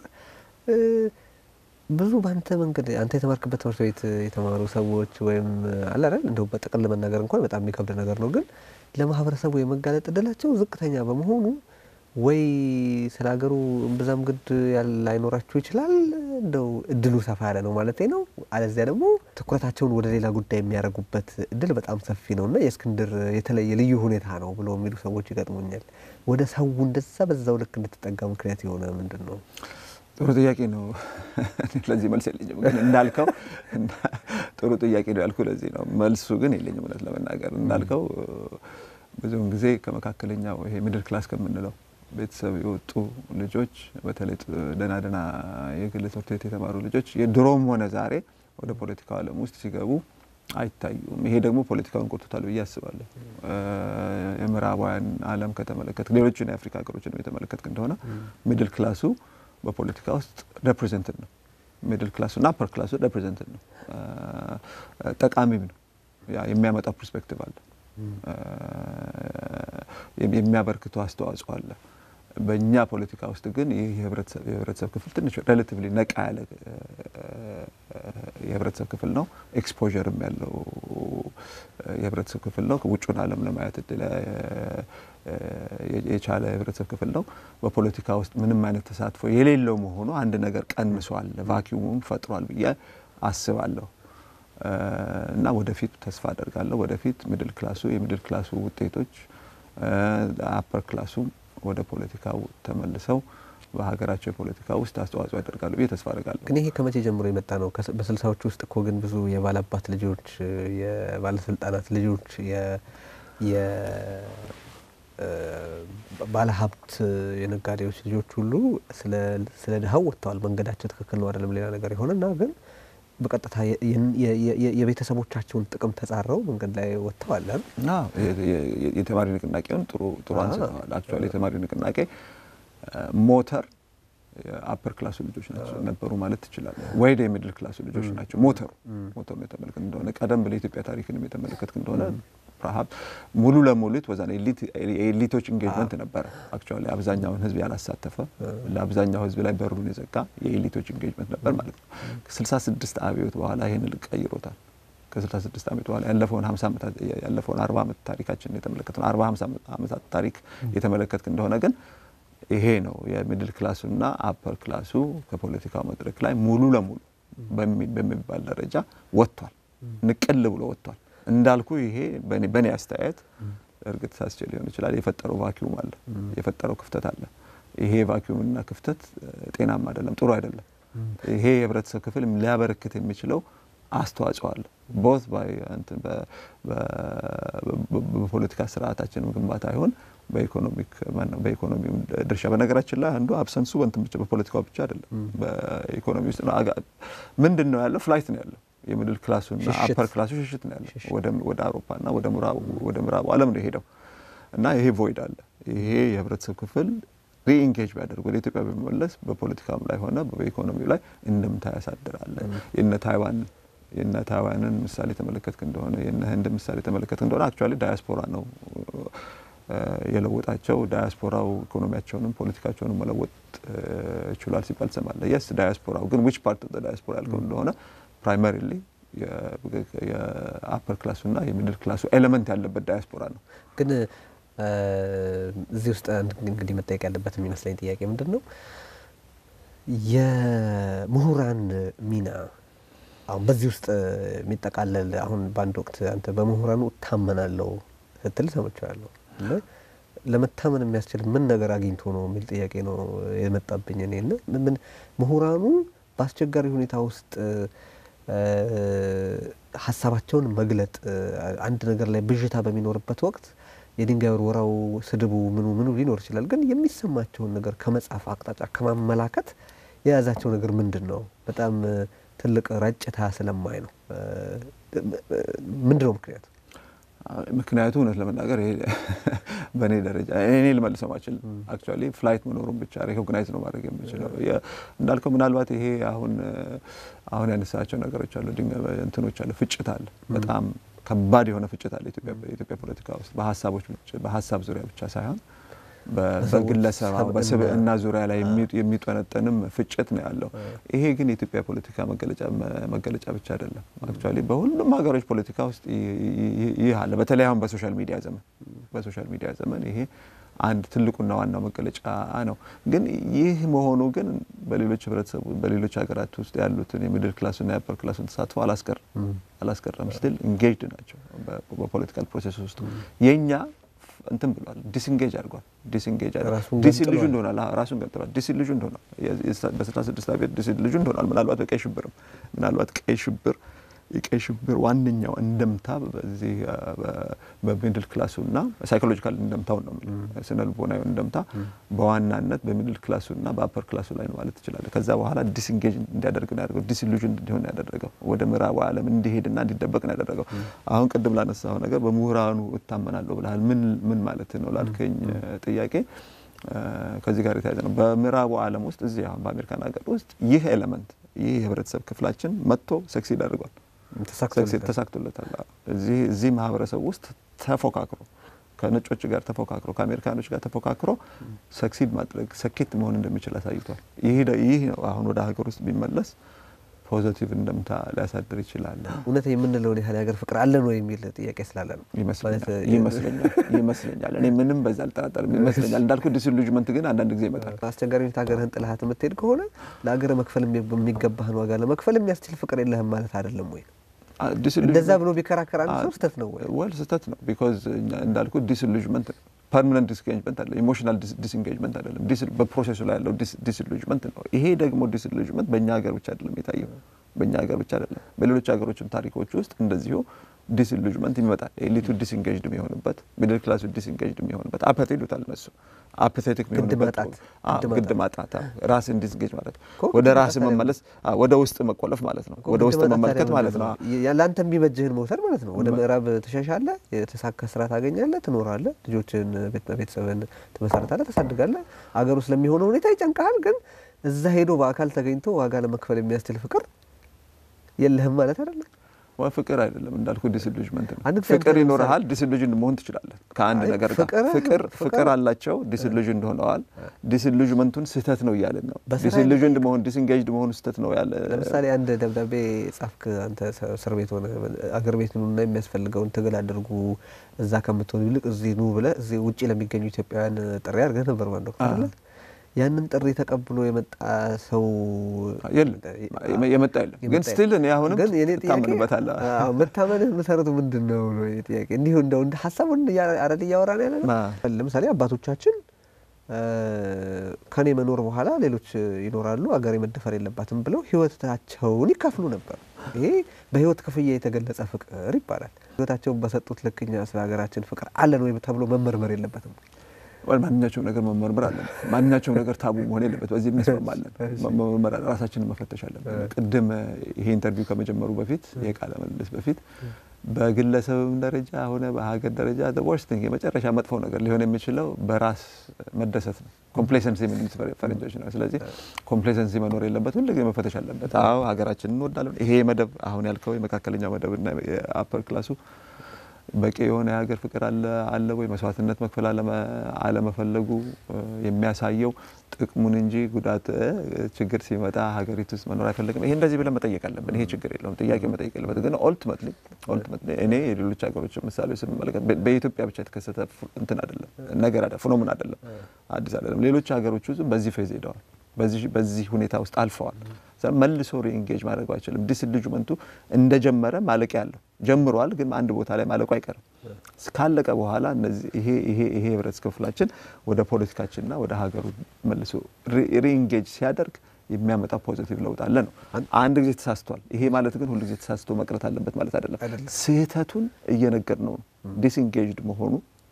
ብዙ በአንተ መንገድ አንተ የተማርክበት ትምህርት ቤት የተማሩ ሰዎች ወይም አለ አይደል እንደው በጥቅል መናገር እንኳን በጣም የሚከብድ ነገር ነው፣ ግን ለማህበረሰቡ የመጋለጥ እድላቸው ዝቅተኛ በመሆኑ ወይ ስለ ሀገሩ እምብዛም ግድ ላይኖራችሁ ይችላል፣ እንደው እድሉ ሰፋ ያለ ነው ማለት ነው። አለዚያ ደግሞ ትኩረታቸውን ወደ ሌላ ጉዳይ የሚያደርጉበት እድል በጣም ሰፊ ነው እና የእስክንድር የተለየ ልዩ ሁኔታ ነው ብሎ የሚሉ ሰዎች ይገጥሙኛል። ወደ ሰው እንደዛ በዛው ልክ እንድትጠጋ ምክንያት የሆነ ምንድን ነው? ጥሩ ጥያቄ ነው። ለዚህ መልስ የለኝም፣ ግን እንዳልከው ጥሩ ጥያቄ ነው ያልኩ ለዚህ ነው። መልሱ ግን የለኝም እውነት ለመናገር እንዳልከው ብዙውን ጊዜ ከመካከለኛው ይሄ ሚድል ክላስ ከምንለው ቤተሰብ የወጡ ልጆች በተለይ ደህና ደህና የግል ትምህርት ቤት የተማሩ ልጆች የድሮም ሆነ ዛሬ ወደ ፖለቲካው ዓለም ውስጥ ሲገቡ አይታዩም። ይሄ ደግሞ ፖለቲካውን ቆጥቶታል ብዬ አስባለሁ። የምዕራባውያን ዓለም ከተመለከት ሌሎችን የአፍሪካ ሀገሮችን የተመለከትክ እንደሆነ ሚድል ክላሱ በፖለቲካ ውስጥ ሬፕሬዘንትድ ነው። ሚድል ክላሱ እና አፐር ክላሱ ሬፕሬዘንትድ ነው። ጠቃሚም ነው። የሚያመጣው ፐርስፔክቲቭ አለ። የሚያበርክተው አስተዋጽኦ አለ። በእኛ ፖለቲካ ውስጥ ግን ይህ የህብረተሰብ ክፍል ትንሽ ሬላቲቭሊ ነቃ ያለ የህብረተሰብ ክፍል ነው። ኤክስፖዠርም ያለው የህብረተሰብ ክፍል ነው። ውጩን ዓለም ለማየት እድል የቻለ የህብረተሰብ ክፍል ነው። በፖለቲካ ውስጥ ምንም አይነት ተሳትፎ የሌለው መሆኑ አንድ ነገር ቀንሷል፣ ቫኪዩሙም ፈጥሯል ብዬ አስባለሁ። እና ወደፊት ተስፋ አደርጋለሁ። ወደፊት ሚድል ክላሱ የሚድል ክላሱ ውጤቶች አፐር ክላሱም ወደ ፖለቲካው ተመልሰው በሀገራቸው የፖለቲካ ውስጥ አስተዋጽኦ ያደርጋሉ ብዬ ተስፋ አደርጋለሁ። ግን ይሄ ከመቼ ጀምሮ የመጣ ነው? በስልሳዎቹ ውስጥ እኮ ግን ብዙ የባላባት ልጆች፣ የባለስልጣናት ልጆች፣ የባለሀብት የነጋዴዎች ልጆች ሁሉ ስለ ድሀው ወጥተዋል። መንገዳቸው ትክክል ነው አይደለም ሌላ ነገር የሆነና ግን በቀጥታ የቤተሰቦቻቸውን ጥቅም ተጻረው መንገድ ላይ ወጥተዋል። የተማሪ ንቅናቄውን ጥሩ ጥሩ አንስተዋል። አክቹዋሊ የተማሪ ንቅናቄ ሞተር የአፐር ክላሱ ልጆች ናቸው ነበሩ ማለት ትችላለህ። ወይደ የሚድል ክላሱ ልጆች ናቸው ሞተሩ ሞተሩ የተመለከት እንደሆነ ቀደም ብለህ የኢትዮጵያ ታሪክንም የተመለከትክ እንደሆነ ረሀብ ሙሉ ለሙሉ ወዛን የኤሊቶች ኢንጌጅመንት ነበረ። አክቹዋሊ አብዛኛውን ህዝብ ያላሳተፈ ለአብዛኛው ህዝብ ላይ በሩን የዘጋ የኤሊቶች ኢንጌጅመንት ነበር ማለት ነው። ከ66 አብዮት በኋላ ይህን ልቅ ቀይሮታል። ከ66 ዓመት በኋላ ያለፈውን 50 ዓመታት ያለፈውን 40 ዓመት ታሪካችን የተመለከት ነው 40 50 ዓመታት ታሪክ የተመለከትክ እንደሆነ ግን ይሄ ነው የሚድል ክላሱና አፐር ክላሱ ከፖለቲካው መድረክ ላይ ሙሉ ለሙሉ በሚባል ደረጃ ወጥቷል። ንቅል ብሎ ወጥቷል። እንዳልኩ ይሄ በእኔ አስተያየት እርግጥ ሳስቼ ሊሆን ይችላል የፈጠረው ቫኪዩም አለ፣ የፈጠረው ክፍተት አለ። ይሄ ቫኪዩምና ክፍተት ጤናማ አይደለም፣ ጥሩ አይደለም። ይሄ የህብረተሰብ ክፍል ሊያበረክት የሚችለው አስተዋጽኦ አለ ቦት በፖለቲካ ስርዓታችን ግንባታ ይሆን በኢኮኖሚው ድርሻ። በነገራችን ላይ አንዱ አብሰንሱ በንትን ብቻ በፖለቲካው ብቻ አይደለም፣ በኢኮኖሚ ውስጥ ምንድን ነው ያለው? ፍላይት ነው ያለው። የሚድል ክላሱና አፐር ክላሱ ሽሽት ነው ያለው። ወደ አውሮፓና ወደ ምዕራቡ ዓለም ነው የሄደው እና ይሄ ቮይድ አለ። ይሄ የህብረተሰብ ክፍል ሪኢንጌጅ ቢያደርግ ወደ ኢትዮጵያ በመመለስ በፖለቲካም ላይ ሆነ በኢኮኖሚው ላይ እንደምታ ያሳድራለ። የነ ታይዋን የነ ታይዋንን ምሳሌ ተመለከትክ እንደሆነ የነ ህንድ ምሳሌ ተመለከትክ እንደሆነ አክቹዋሊ ዳያስፖራ ነው የለወጣቸው። ዳያስፖራው ኢኮኖሚያቸውንም ፖለቲካቸውንም መለወጥ ችሏል ሲባል ትሰማለህ። የስ ዳያስፖራው ግን ዊች ፓርት ኦፍ ዳያስፖራ ያልከው እንደሆነ ፕራይመሪሊ የአፐር ክላሱና የሚድል ክላሱ ኤሌመንት ያለበት ዳያስፖራ ነው። ግን እዚህ ውስጥ እንግዲህ መጠየቅ ያለበት የሚመስለኝ ጥያቄ ምንድን ነው የምሁራን ሚና አሁን በዚህ ውስጥ የሚጠቃለል አሁን በአንድ ወቅት አንተ በምሁራኑ እታመናለሁ ስትል ሰምቻለሁ። ለመታመን የሚያስችል ምን ነገር አግኝቶ ነው የሚል ጥያቄ ነው የመጣብኝ እኔ እና ምን ምሁራኑ በአስቸጋሪ ሁኔታ ውስጥ ሀሳባቸውን መግለጥ አንድ ነገር ላይ ብዥታ በሚኖርበት ወቅት የድንጋይ ወርወራው፣ ስድቡ፣ ምኑ ምኑ ሊኖር ይችላል። ግን የሚሰማቸውን ነገር ከመጻፍ አቅጣጫ ከማመላከት የያዛቸው ነገር ምንድን ነው? በጣም ትልቅ ረጭታ ስለማይ ነው። ምንድን ነው ምክንያቱ? ምክንያቱ እውነት ለመናገር ይሄ በእኔ ደረጃ እኔ ልመልሰው ማችል አክቹዋሊ ፍላይት መኖሩን ብቻ ሬኮግናይዝ ነው ማድረግ የምችለው። እንዳልከው ምናልባት ይሄ አሁን አሁን ያነሳቸው ነገሮች አሉ፣ እንትኖች አሉ፣ ፍጭት አለ፣ በጣም ከባድ የሆነ ፍጭት አለ የኢትዮጵያ ፖለቲካ ውስጥ በሀሳቦች በሀሳብ ዙሪያ ብቻ ሳይሆን በግለሰብ በስብዕና ዙሪያ ላይ የሚጠነጠንም ፍጭት ነው ያለው። ይሄ ግን የኢትዮጵያ ፖለቲካ መገለጫ ብቻ አይደለም። አክቹዋሊ በሁሉም ሀገሮች ፖለቲካ ውስጥ ይህ አለ። በተለይ አሁን በሶሻል ሚዲያ ዘመን በሶሻል ሚዲያ ዘመን ይሄ አንድ ትልቁና ዋናው መገለጫ ነው። ግን ይህ መሆኑ ግን በሌሎች ህብረተሰቡ በሌሎች ሀገራት ውስጥ ያሉትን የሚድል ክላሱና የአፐር ክላሱን ተሳትፎ አላስቀርም አላስቀረም። ስቲል ኢንጌጅድ ናቸው በፖለቲካል ፕሮሴስ ውስጥ የእኛ እንትን ብሏል። ዲስንጌጅ አድርጓል። ዲስንጌጅ ዲስኢሉዥን ሆኗል። ራሱን ገብተዋል። ዲስኢሉዥን ሆኗል። በስልሳ ስድስት አብዮት ዲስኢሉዥን ሆኗል። ምናልባት በቀይ ሽብርም ምናልባት ቀይ ሽብር የቀይ ሽብር ዋነኛው እንደምታ በዚህ በሚድል ክላሱና ሳይኮሎጂካል እንደምታው ነው ስነ ልቦናዊ እንደምታ በዋናነት በሚድል ክላሱና በአፐር ክላሱ ላይ ነው ማለት ትችላለ። ከዛ በኋላ ዲስንጌጅ እንዲያደርግ ነው ያደርገው። ዲስኢሉዥን እንዲሆን ያደረገው ወደ ምዕራቡ ዓለም እንዲሄድና እንዲደበቅ ነው ያደረገው። አሁን ቅድም ላነሳው ነገር በምሁራኑ እታመናለሁ ብለሃል። ምን ምን ማለት ነው ላልከኝ ጥያቄ ከዚህ ጋር የተያዘ ነው። በምዕራቡ ዓለም ውስጥ እዚህ አሁን በአሜሪካን ሀገር ውስጥ ይህ ኤሌመንት ይህ የህብረተሰብ ክፍላችን መጥቶ ሰክሲድ አድርጓል ተሳክቶለታል። እዚህ ማህበረሰብ ውስጥ ተፎካክሮ ከነጮች ጋር ተፎካክሮ ከአሜሪካኖች ጋር ተፎካክሮ ሰክሲድ ማድረግ ሰኬት መሆን እንደሚችል አሳይቷል። ይህ ነው አሁን ወደ ሀገር ውስጥ ቢመለስ ፖዘቲቭ እንደምታ ሊያሳድር ይችላል። እውነት የምንለውን ያህል የሀገር ፍቅር አለን ወይ የሚል ጥያቄ ስላለ ነው ይመስለኛል ይመስለኛል። እኔ ምንም በዛ አልጠራጠርም ይመስለኛል። እንዳልኩ ዲስኢሉጅመንት ግን አንዳንድ ጊዜ ይመጣል። አስቸጋሪ ሁኔታ ሀገርህን ጥለሃት የምትሄድ ከሆነ ለሀገር መክፈል የሚገባህን ዋጋ ለመክፈል የሚያስችል ፍቅር የለህም ማለት አይደለም ወይ? እንደዛ ብሎ ቢከራከር አንድ ሰው ስህተት ነው ወይ? ወል ስህተት ነው። ቢኮዝ እንዳልኩ ዲስኢሉጅመንት ፐርማነንት ዲስኢንጌጅመንት አለ። ኢሞሽናል ዲስኢንጌጅመንት አይደለም። በፕሮሴሱ ላይ ያለው ዲስኢሉጅመንት ነው። ይሄ ደግሞ ዲስኢሉጅመንት በእኛ ሀገር ብቻ አይደለም የታየው፣ በእኛ ሀገር ብቻ አይደለም፣ በሌሎች ሀገሮችም ታሪኮች ውስጥ እንደዚሁ ዲስኢሉጅመንት ይመጣል። ኤሊቱ ዲስኢንጌጅድ የሚሆንበት፣ ሚድል ክላሱ ዲስኢንጌጅድ የሚሆንበት አፐት ይሉታል እነሱ አፐቴቲክ የሚሆንበት ግድ ማጣት፣ ራስን ዲስኢንጌጅ ማለት ወደ ራስ መመለስ፣ ወደ ውስጥ መቆለፍ ማለት ነው። ወደ ውስጥ መመልከት ማለት ነው። ለአንተ የሚበጅህን መውሰድ ማለት ነው። ወደ ምዕራብ ትሸሻለህ፣ የተሳካ ስራ ታገኛለህ፣ ትኖራለህ፣ ልጆችን ቤተሰብን ትመሰርታለህ፣ ታሳድጋለህ። አገሩ ስለሚሆነው ሁኔታ ይጨንቀሃል። ግን እዛ ሄዶ በአካል ተገኝቶ ዋጋ ለመክፈል የሚያስችል ፍቅር የለህም ማለት አይደለም። ዋ ፍቅር አይደለም እንዳልኩ ዲስኢሉጅመንት ነው። ፍቅር ይኖርሃል፣ ዲስኢሉጅን መሆን ትችላለህ ከአንድ ነገር ጋር። ፍቅር ፍቅር አላቸው፣ ዲስኢሉጅን ሆነዋል። ዲስኢሉጅመንቱን ስህተት ነው እያለን ነው። ዲስኢሉጅን መሆን ዲስኢንጌጅድ መሆን ስህተት ነው ያለ። ለምሳሌ አንድ ደብዳቤ ጻፍክ አንተ እስር ቤት ሆነ አገር ቤት ኑና የሚያስፈልገውን ትግል አድርጉ እዛ ከምትሆኑ ይልቅ እዚህ ኑ ብለህ እዚህ ውጭ ለሚገኙ ኢትዮጵያውያን ጥሪ አድርገህ ነበር ባንድ ወቅት አለ ያንን ጥሪ ተቀብሎ የመጣ ሰው የለም፣ የመጣ የለም። ግን ስቲል እኔ አሁንም ታምንበታለህ። መታመንህ መሰረቱ ምንድን ነው ነው ጥያቄ። እንዲሁ እንደው እንደ ሀሳቡን አረድ እያወራን ያለ ነው። ለምሳሌ አባቶቻችን ከኔ መኖር በኋላ ሌሎች ይኖራሉ፣ አገሬ መደፈር የለባትም ብለው ህይወታቸውን ይካፍሉ ነበር። ይሄ በህይወት ክፍያ የተገለጸ ፍቅር ይባላል። ህይወታቸውን በሰጡት ልክ እኛ ስለ ሀገራችን ፍቅር አለን ወይ ተብሎ መመርመር የለበትም። ማንኛቸውም ነገር መመርመር አለን። ማንኛቸውም ነገር ታቡ መሆን የለበት። በዚህ የሚያስማማለን መመርመር ራሳችንን መፈተሽ አለብን። ቅድም ይሄ ኢንተርቪው ከመጀመሩ በፊት ይሄ ቃለ ምልልስ በፊት በግለሰብም ደረጃ ሆነ በሀገር ደረጃ ወርስት የመጨረሻ መጥፎ ነገር ሊሆን የሚችለው በራስ መደሰት ነው። ኮምፕሌሰንሲ የሚሉት ፈረንጆች ነው። ስለዚህ ኮምፕሌሰንሲ መኖር የለበት፣ ሁልጊዜ መፈተሽ አለበት። አዎ ሀገራችንን እንወዳለን። ይሄ መደብ አሁን ያልከው የመካከለኛ መደብና የአፐር ክላሱ በቂ የሆነ የሀገር ፍቅር አለ አለ ወይ? መስዋዕትነት መክፈል አለመፈለጉ የሚያሳየው ጥቅሙን እንጂ ጉዳት ችግር ሲመጣ ሀገሪቱ ውስጥ መኖር አይፈልግም። ይሄ እንደዚህ ብለን መጠየቅ አለብን። ይሄ ችግር የለውም፣ ጥያቄ መጠየቅ የለበት። ግን ኦልቲሜትሊ ኦልቲሜትሊ እኔ የሌሎች ሀገሮች ምሳሌ ስንመለከት በኢትዮጵያ ብቻ የተከሰተ እንትን አይደለም፣ ነገር አይደለም፣ ፍኖምን አይደለም፣ አዲስ አይደለም። ሌሎች ሀገሮች ውስጥ በዚህ ፌዝ ሄደዋል፣ በዚህ ሁኔታ ውስጥ አልፈዋል። መልሶ ሪኢንጌጅ ማድረግ አይችልም። ዲስኢሉጅመንቱ እንደጀመረ ማለቂያ ያለው ጀምሯል፣ ግን አንድ ቦታ ላይ ማለቁ አይቀርም። ካለቀ በኋላ እነዚህ ይሄ ይሄ ይሄ ህብረተሰብ ክፍላችን ወደ ፖለቲካችንና ወደ ሀገሩ መልሶ ሪኢንጌጅ ሲያደርግ የሚያመጣ ፖዚቲቭ ለውጥ አለ ነው። አንድ ጊዜ ተሳስቷል። ይሄ ማለት ግን ሁሉ ጊዜ ተሳስቶ መቅረት አለበት ማለት አይደለም። ስህተቱን እየነገር ነው። ዲስኢንጌጅድ መሆኑ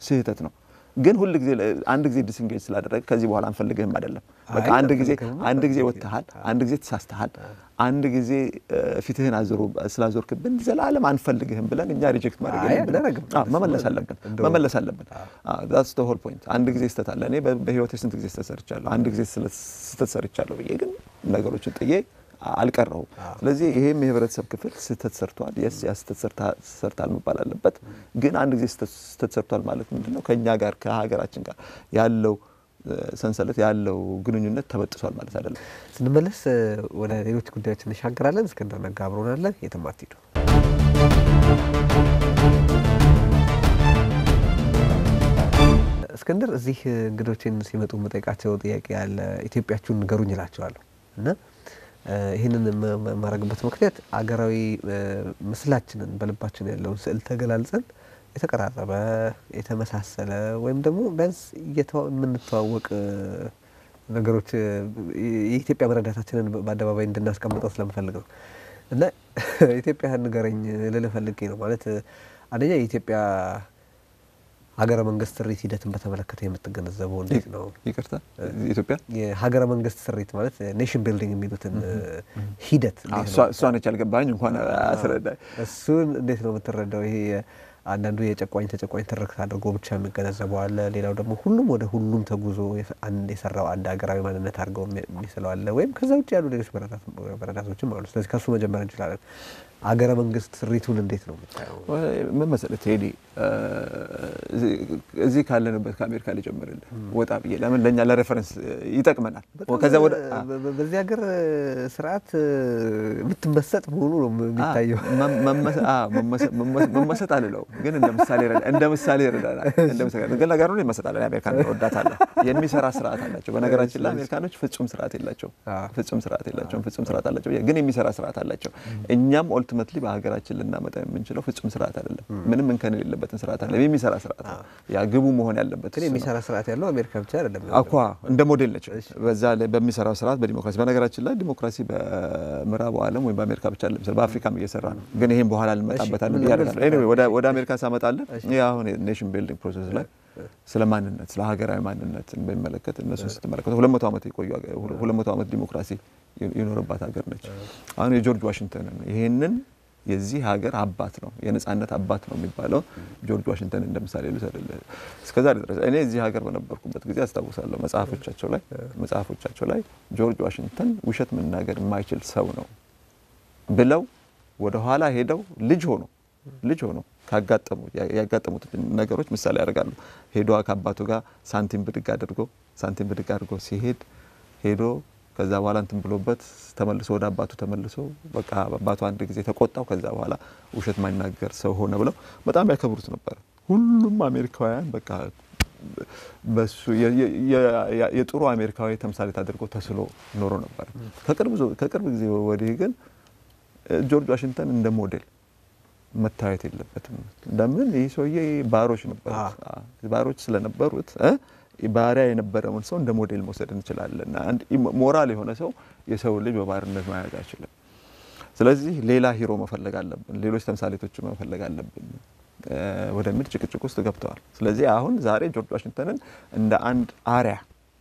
ስህተት ነው። ግን ሁል ጊዜ አንድ ጊዜ ዲስንጌጅ ስላደረገ ከዚህ በኋላ አንፈልግህም አይደለም። በቃ አይ፣ አንድ ጊዜ አንፈልግህም አንድ ጊዜ ወጥተሃል፣ አንድ ጊዜ ተሳስተሃል፣ አንድ ጊዜ እ፣ ፊትህን አዞሮ ስላዞርክብን ዘላለም አንፈልግህም ብለን እኛ ሪጀክት ማድረግ አይ፣ የለብንም። አናደርግም። አዎ፣ መመለስ አለብን እንደው- መመለስ አለብን። ዳትስ ሆል ፖይንት። አንድ ጊዜ ስህተት አለ። እኔ በ- በህይወቴ ስንት ጊዜ ስህተት ሰርቻለሁ፣ አንድ ጊዜ ስለ- ስህተት ሰርቻለሁ ብዬ ግን ነገሮችን ጥዬ አልቀረሁም። ስለዚህ ይሄም የህብረተሰብ ክፍል ስህተት ሰርቷል። የስ ያ ስህተት ሰርታ- ሰርታል መባል አለበት። ግን አንድ ጊዜ ስህተት ስህተት ሰርቷል ማለት ምንድን ነው? ከእኛ ጋር ከሀገራችን ጋር ያለው እ፣ ሰንሰለት ያለው ግንኙነት ተበጥሷል ማለት አይደለም። ስንመለስ እ፣ ወደ ሌሎች ጉዳዮች እንሻገራለን። እስክንድር ነጋ አብሮናለን። የትም አትሂዱ። እስክንድር እዚህ እ፣ እንግዶችን ሲመጡ የምጠይቃቸው ጥያቄ ያለ ኢትዮጵያችሁን ንገሩኝ እላቸዋለሁ እና እ፣ ይህንን የማ- የማ- የማደርግበት ምክንያት አገራዊ እ፣ ምስላችንን በልባችን ያለውን ስዕል ተገላልጸን የተቀራረበ የተመሳሰለ ወይም ደግሞ ቢያንስ እየተዋ- የምንተዋወቅ እ፣ ነገሮች እ፣ የኢትዮጵያ መረዳታችንን በአደባባይ እንድናስቀምጠው ስለምፈልግ ነው እና ኢትዮጵያ ንገረኝ ልልህ ፈልጌ ነው። ማለት እ፣ አንደኛ የኢትዮጵያ ሀገረ መንግስት ስሪት ሂደትን በተመለከተ የምትገነዘበው እንዴት ነው? ይቅርታ ኢትዮጵያ የሀገረ መንግስት ስሪት ማለት ኔሽን ቢልዲንግ የሚሉትን እ፣ ሂደት አዎ፣ እንዴት እሷ ነው? እሷ ነች ያልገባኝ እንኳን አስረዳኝ። እሱን እንዴት ነው የምትረዳው? ይሄ አንዳንዱ የጨቋኝ ተጨቋኝ ትርክት አድርጎ ብቻ የሚገነዘበው አለ። ሌላው ደግሞ ሁሉም ወደ ሁሉም ተጉዞ የፈ- አንድ የሰራው አንድ ሀገራዊ ማንነት አድርገው የሚ- የሚስለው አለ። ወይም ከዛ ውጭ ያሉ ሌሎች መረዳት- መረዳቶችም አሉ። ስለዚህ ከሱ መጀመር እንችላለን። አገረ መንግስት ስሪቱን እንዴት ነው የምታየው? ምን መሰለህ ቴዲ እ፣ እዚህ- እዚህ ካለንበት ከአሜሪካ ሊጀምርልህ ወጣ ብዬ ለምን ለእኛ ለሬፈረንስ ይጠቅመናል። ከዛ ወደ አ- በ- በ- በዚህ ሀገር ስርዓት እ፣ የምትመሰጥ መሆኑ ነው የሚታየው። መ- መመሰ- አዎ፣ መመሰ- መመ- መመሰጥ አልለው ግን እንደ ምሳሌ ይረዳ- እንደ ምሳሌ ይረዳናል። እንደ ምሳሌ ግን ነገሩ ላይ ይመሰጣለን። አሜሪካን እወዳታለሁ። የሚሰራ ስርዓት አላቸው። በነገራችን ላይ አሜሪካኖች ፍጹም ስርዓት የላቸውም። አዎ። ፍጹም ስርዓት የላቸውም። ፍጹም ስርዓት አላቸው ግን የሚሰራ ስርዓት አላቸው። እኛም ኦልቲሜትሊ በሀገራችን ልናመጣ የምንችለው ፍጹም ስርዓት አይደለም። ምንም እንከን የሌለበትን ስርዓት አለ። የሚሰራ ስርዓት ነው። ያ ግቡ መሆን ያለበት ግን እሱ ነው። የሚሰራ ስርዓት ያለው አሜሪካ ብቻ አይደለም። አኳ እንደ ሞዴል ነች። በዛ ላይ በሚሰራው ስርዓት በዲሞክራሲ በነገራችን ላይ ዲሞክራሲ በምዕራቡ ዓለም ወይም በአሜሪካ ብቻ አይደለም በአፍሪካም እየሰራ ነው። ግን ይህም በኋላ እንመጣበታለን ምን ብዬ ነበር አደርጋለሁ። ኤኒዌይ ወደ ወደ አሜሪካ ሳመጣለን ይህ አሁን ኔሽን ቢልዲንግ ፕሮሰስ ላይ ስለ ማንነት ስለ ሀገራዊ ማንነትን በሚመለከት እነሱን ስትመለከቱ ሁለት መቶ ዓመት የቆዩ ሀገር- ሁለት መቶ ዓመት ዲሞክራሲ የኖረባት ሀገር ነች። አሁን የጆርጅ ዋሽንግተንን ይህንን የዚህ ሀገር አባት ነው የነጻነት አባት ነው የሚባለው ጆርጅ ዋሽንግተን እንደ ምሳሌ ልውሰድልህ። እስከዛ ድረስ እኔ እዚህ ሀገር በነበርኩበት ጊዜ አስታውሳለሁ መጽሐፎቻቸው ላይ መጽሐፎቻቸው ላይ ጆርጅ ዋሽንግተን ውሸት መናገር የማይችል ሰው ነው ብለው ወደ ኋላ ሄደው ልጅ ሆኖ ልጅ ሆኖ ካጋጠሙ ያጋጠሙት ነገሮች ምሳሌ ያደርጋሉ። ሄዶ ከአባቱ ጋር ሳንቲም ብድግ አድርጎ ሳንቲም ብድግ አድርጎ ሲሄድ ሄዶ ከዛ በኋላ እንትን ብሎበት ተመልሶ ወደ አባቱ ተመልሶ በቃ አባቱ አንድ ጊዜ ተቆጣው። ከዛ በኋላ ውሸት ማይናገር ሰው ሆነ ብለው በጣም ያከብሩት ነበር። ሁሉም አሜሪካውያን በቃ በሱ የ- የ- የ- የጥሩ አሜሪካዊ ተምሳሌት አድርጎ ተስሎ ኖሮ ነበር። ከቅርብ ዞ- ከቅርብ ጊዜ ወዲህ ግን ጆርጅ ዋሽንግተን እንደ ሞዴል መታየት የለበትም። ለምን ይህ ሰውዬ ባሮች ነበሩት። አዎ፣ ባሮች ስለነበሩት እ ባሪያ የነበረውን ሰው እንደ ሞዴል መውሰድ እንችላለን። አንድ ኢሞ- ሞራል የሆነ ሰው የሰው ልጅ በባርነት መያዝ አይችልም። ስለዚህ ሌላ ሂሮ መፈለግ አለብን፣ ሌሎች ተምሳሌቶች መፈለግ አለብን እ ወደሚል ጭቅጭቅ ውስጥ ገብተዋል። ስለዚህ አሁን ዛሬ ጆርጅ ዋሽንግተንን እንደ አንድ አሪያ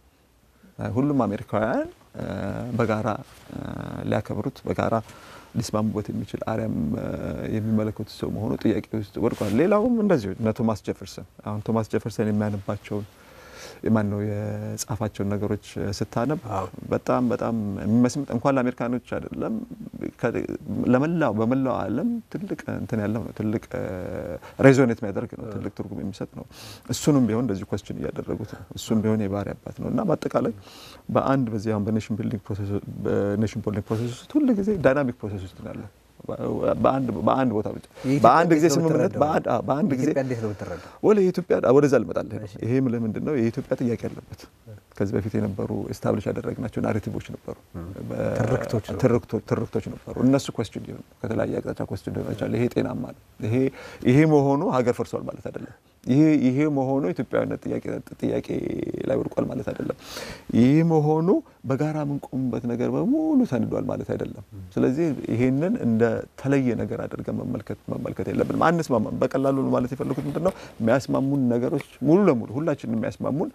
ሁሉም አሜሪካውያን እ በጋራ እ ሊያከብሩት በጋራ ሊስማሙበት የሚችል አሪያም እ የሚመለከቱት ሰው መሆኑ ጥያቄ ውስጥ ወድቋል። ሌላውም እንደዚሁ እነ ቶማስ ጀፈርሰን አሁን ቶማስ ጀፈርሰን የሚያነባቸውን ማን ነው የጻፋቸውን ነገሮች ስታነብ በጣም በጣም የሚመስምጥ እንኳን ለአሜሪካኖች አይደለም ከ- ለመላው በመላው ዓለም ትልቅ እንትን ያለው ነው። ትልቅ ሬዞኔት የሚያደርግ ነው። ትልቅ ትርጉም የሚሰጥ ነው። እሱንም ቢሆን እንደዚህ ኮስችን እያደረጉት ነው። እሱም ቢሆን የባህሪ አባት ነው እና በአጠቃላይ በአንድ በዚህ አሁን በኔሽን ቢልዲንግ ፕሮሰስ በኔሽን ቢልዲንግ ፕሮሰስ ውስጥ ሁል ጊዜ ዳይናሚክ ፕሮሰስ ውስጥ ነው ያለው። በአንድ በአንድ ቦታ ብቻ የኢትዮጵያ በአንድ ጊዜ እንዴት ነው ስምምነት የምትረዳው? በአንድ አዎ፣ በአንድ ጊዜ ኢትዮጵያ እንዴት ነው የምትረዳው? ወደ የኢትዮጵያ ወደዛ ልመጣልህ ነው። ይሄ ምልህ ምንድን ነው የኢትዮጵያ ጥያቄ ያለበት ከዚህ በፊት የነበሩ ኤስታብሊሽ ያደረግናቸው ናሬቲቮች ነበሩ፣ በ- ትርክቶች ነው። ትርክቶ- ትርክቶች ነበሩ። እነሱ ኮስችን ሊሆን ከተለያየ አቅጣጫ ኮስችን ሊሆን ይችላል። ይሄ ጤናማ ነው። ይሄ ይሄ መሆኑ ሀገር ፈርሷል ማለት አይደለም። ይሄ ይሄ መሆኑ ኢትዮጵያዊነት ጥያቄ ላይ ወድቋል ማለት አይደለም። ይህ መሆኑ በጋራ የምንቆምበት ነገር በሙሉ ሰንዷል ማለት አይደለም። ስለዚህ ይሄንን እንደ ተለየ ነገር አድርገን መመልከት መመልከት የለብንም። አንስማማም። በቀላሉ ማለት የፈለኩት ምንድን ነው የሚያስማሙን ነገሮች ሙሉ ለሙሉ ሁላችንን የሚያስማሙን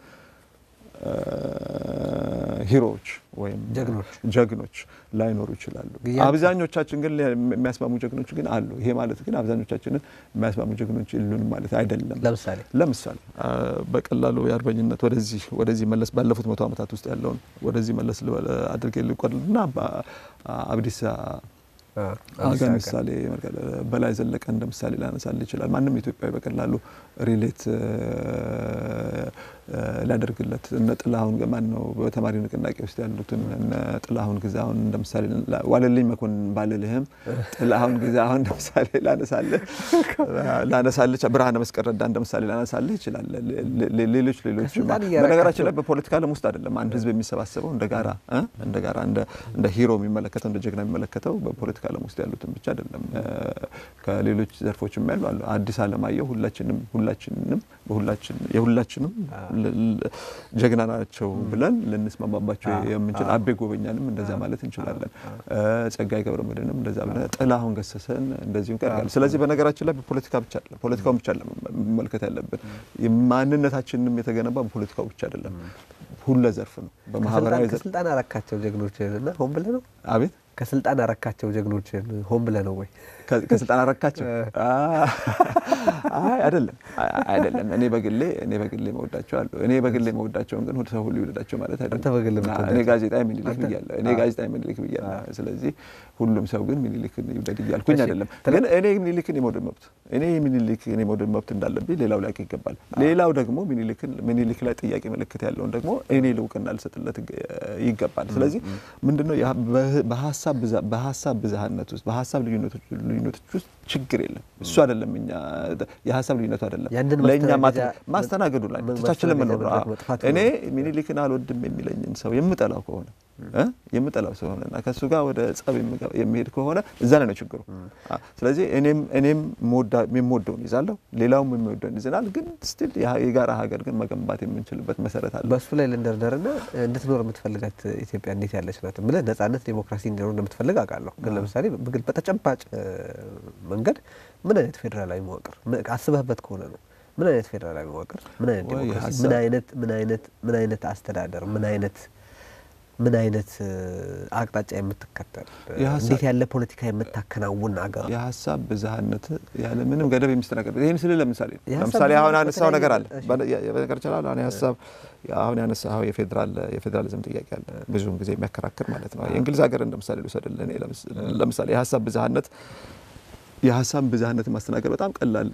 ሂሮዎች ወይም ጀግኖች ጀግኖች ላይኖሩ ይችላሉ። አብዛኞቻችን ግን የሚያስማሙ ጀግኖች ግን አሉ። ይሄ ማለት ግን አብዛኞቻችንን የሚያስማሙ ጀግኖች የሉንም ማለት አይደለም። ለምሳሌ ለምሳሌ በቀላሉ የአርበኝነት ወደዚህ ወደዚህ መለስ ባለፉት መቶ ዓመታት ውስጥ ያለውን ወደዚህ መለስ አድርጌ ልቆልና አብዲሳ አጋ ምሳሌ በላይ ዘለቀ እንደ ምሳሌ ላነሳል ይችላል። ማንም ኢትዮጵያዊ በቀላሉ ሪሌት ሊያደርግለት እነ ጥላሁን ማን ነው በተማሪ ንቅናቄ ውስጥ ያሉትን እነ ጥላሁን ግዛሁን እንደ ምሳሌ ዋለልኝ መኮንን ባልልህም ጥላሁን ግዛሁን እንደ ምሳሌ ላነሳልህ ላነሳልህ ብርሃነ መስቀል ረዳ እንደ ምሳሌ ላነሳልህ ይችላል። ሌሎች ሌሎች በነገራችን ላይ በፖለቲካ ዓለም ውስጥ አይደለም አንድ ህዝብ የሚሰባሰበው እንደ ጋራ እንደ ጋራ እንደ ሂሮ የሚመለከተው እንደ ጀግና የሚመለከተው በፖለቲካ ዓለም ውስጥ ያሉትን ብቻ አይደለም። ከሌሎች ዘርፎችም ያሉ አሉ። አዲስ አለማየሁ ሁላችንም ሁላችንም በሁላችን የሁላችንም ጀግና ናቸው ብለን ልንስማማባቸው የምንችል አቤ ጎበኛንም እንደዛ ማለት እንችላለን። ጸጋይ ገብረ መድኅንም እንደዛ ብለን ጥላሁን ገሰሰን እንደዚሁ ቀርጋል። ስለዚህ በነገራችን ላይ በፖለቲካ ብቻ አይደለም ፖለቲካውን ብቻ አይደለም መመልከት ያለብን ማንነታችንም የተገነባ በፖለቲካው ብቻ አይደለም፣ ሁለ ዘርፍ ነው። በማህበራዊ ዘርፍ ከስልጣን አረካቸው ጀግኖችን እና ሆን ብለህ ነው አቤት ከስልጣን አረካቸው ጀግኖችን ሆን ብለህ ነው ወይ? ከስልጣን አረካቸው? አይ አይደለም፣ አይደለም። እኔ በግሌ እኔ በግሌ መወዳቸው አሉ። እኔ በግሌ መወዳቸውን ግን ሰው ሁሉ ይወዳቸው ማለት አይደለም። እኔ ጋዜጣዊ ምኒልክ ብያለሁ። እኔ ጋዜጣዊ ምኒልክ ብያለሁ። ስለዚህ ሁሉም ሰው ግን ምኒልክን ይውደድ እያልኩኝ አይደለም። ግን እኔ ምኒልክን የመውደድ መብት እኔ ምኒልክን የመውደድ መብት እንዳለብኝ ሌላው ሊያውቅ ይገባል። ሌላው ደግሞ ምኒልክ ላይ ጥያቄ ምልክት ያለውን ደግሞ እኔ ልውቅና ልሰጥለት ይገባል። ስለዚህ ምንድነው በሀሳብ ብዝሃነት ውስጥ በሀሳብ ልዩነቶች ውስጥ ችግር የለም። እሱ አይደለም እኛ የሀሳብ ልዩነቱ አይደለም ለእኛ ማስተናገዱ ላይ ተቻችለን መኖር ነው። እኔ ሚኒሊክን አልወድም የሚለኝን ሰው የምጠላው ከሆነ የምጠላው ሰው ሆነና ከእሱ ጋር ወደ ጸብ የሚሄድ ከሆነ እዛ ላይ ነው ችግሩ። ስለዚህ እኔም እኔም የምወደውን ይዛለሁ፣ ሌላውም የሚወደውን ይዘናል። ግን ስቲል የጋራ ሀገር ግን መገንባት የምንችልበት መሰረት አለ። በእሱ ላይ ልንደርደርና እንድትኖር የምትፈልጋት ኢትዮጵያ እንዴት ያለች ናት ብለህ ነጻነት፣ ዴሞክራሲ እንዲኖር እንደምትፈልግ አውቃለሁ። ግን ለምሳሌ በተጨባጭ መንገድ ምን አይነት ፌዴራላዊ መዋቅር አስበህበት ከሆነ ነው ምን አይነት ፌዴራላዊ መዋቅር፣ ምን አይነት ዴሞክራሲ፣ ምን አይነት ምን አይነት ምን አይነት አስተዳደር፣ ምን አይነት ምን አይነት አቅጣጫ የምትከተል እንዴት ያለ ፖለቲካ የምታከናውን አገር የሀሳብ ብዝሃነት ያለ ምንም ገደብ የሚስተናገድ ይህን ስል ለምሳሌ ለምሳሌ አሁን ያነሳው ነገር አለ በነገር ይችላል አሁን የሀሳብ አሁን ያነሳው የፌዴራል የፌዴራሊዝም ጥያቄ አለ ብዙውን ጊዜ የሚያከራክር ማለት ነው። የእንግሊዝ ሀገር እንደ ምሳሌ ልውሰድልህ። ለምሳሌ የሀሳብ ብዝሃነት የሀሳብ ብዝሃነትን ማስተናገድ በጣም ቀላል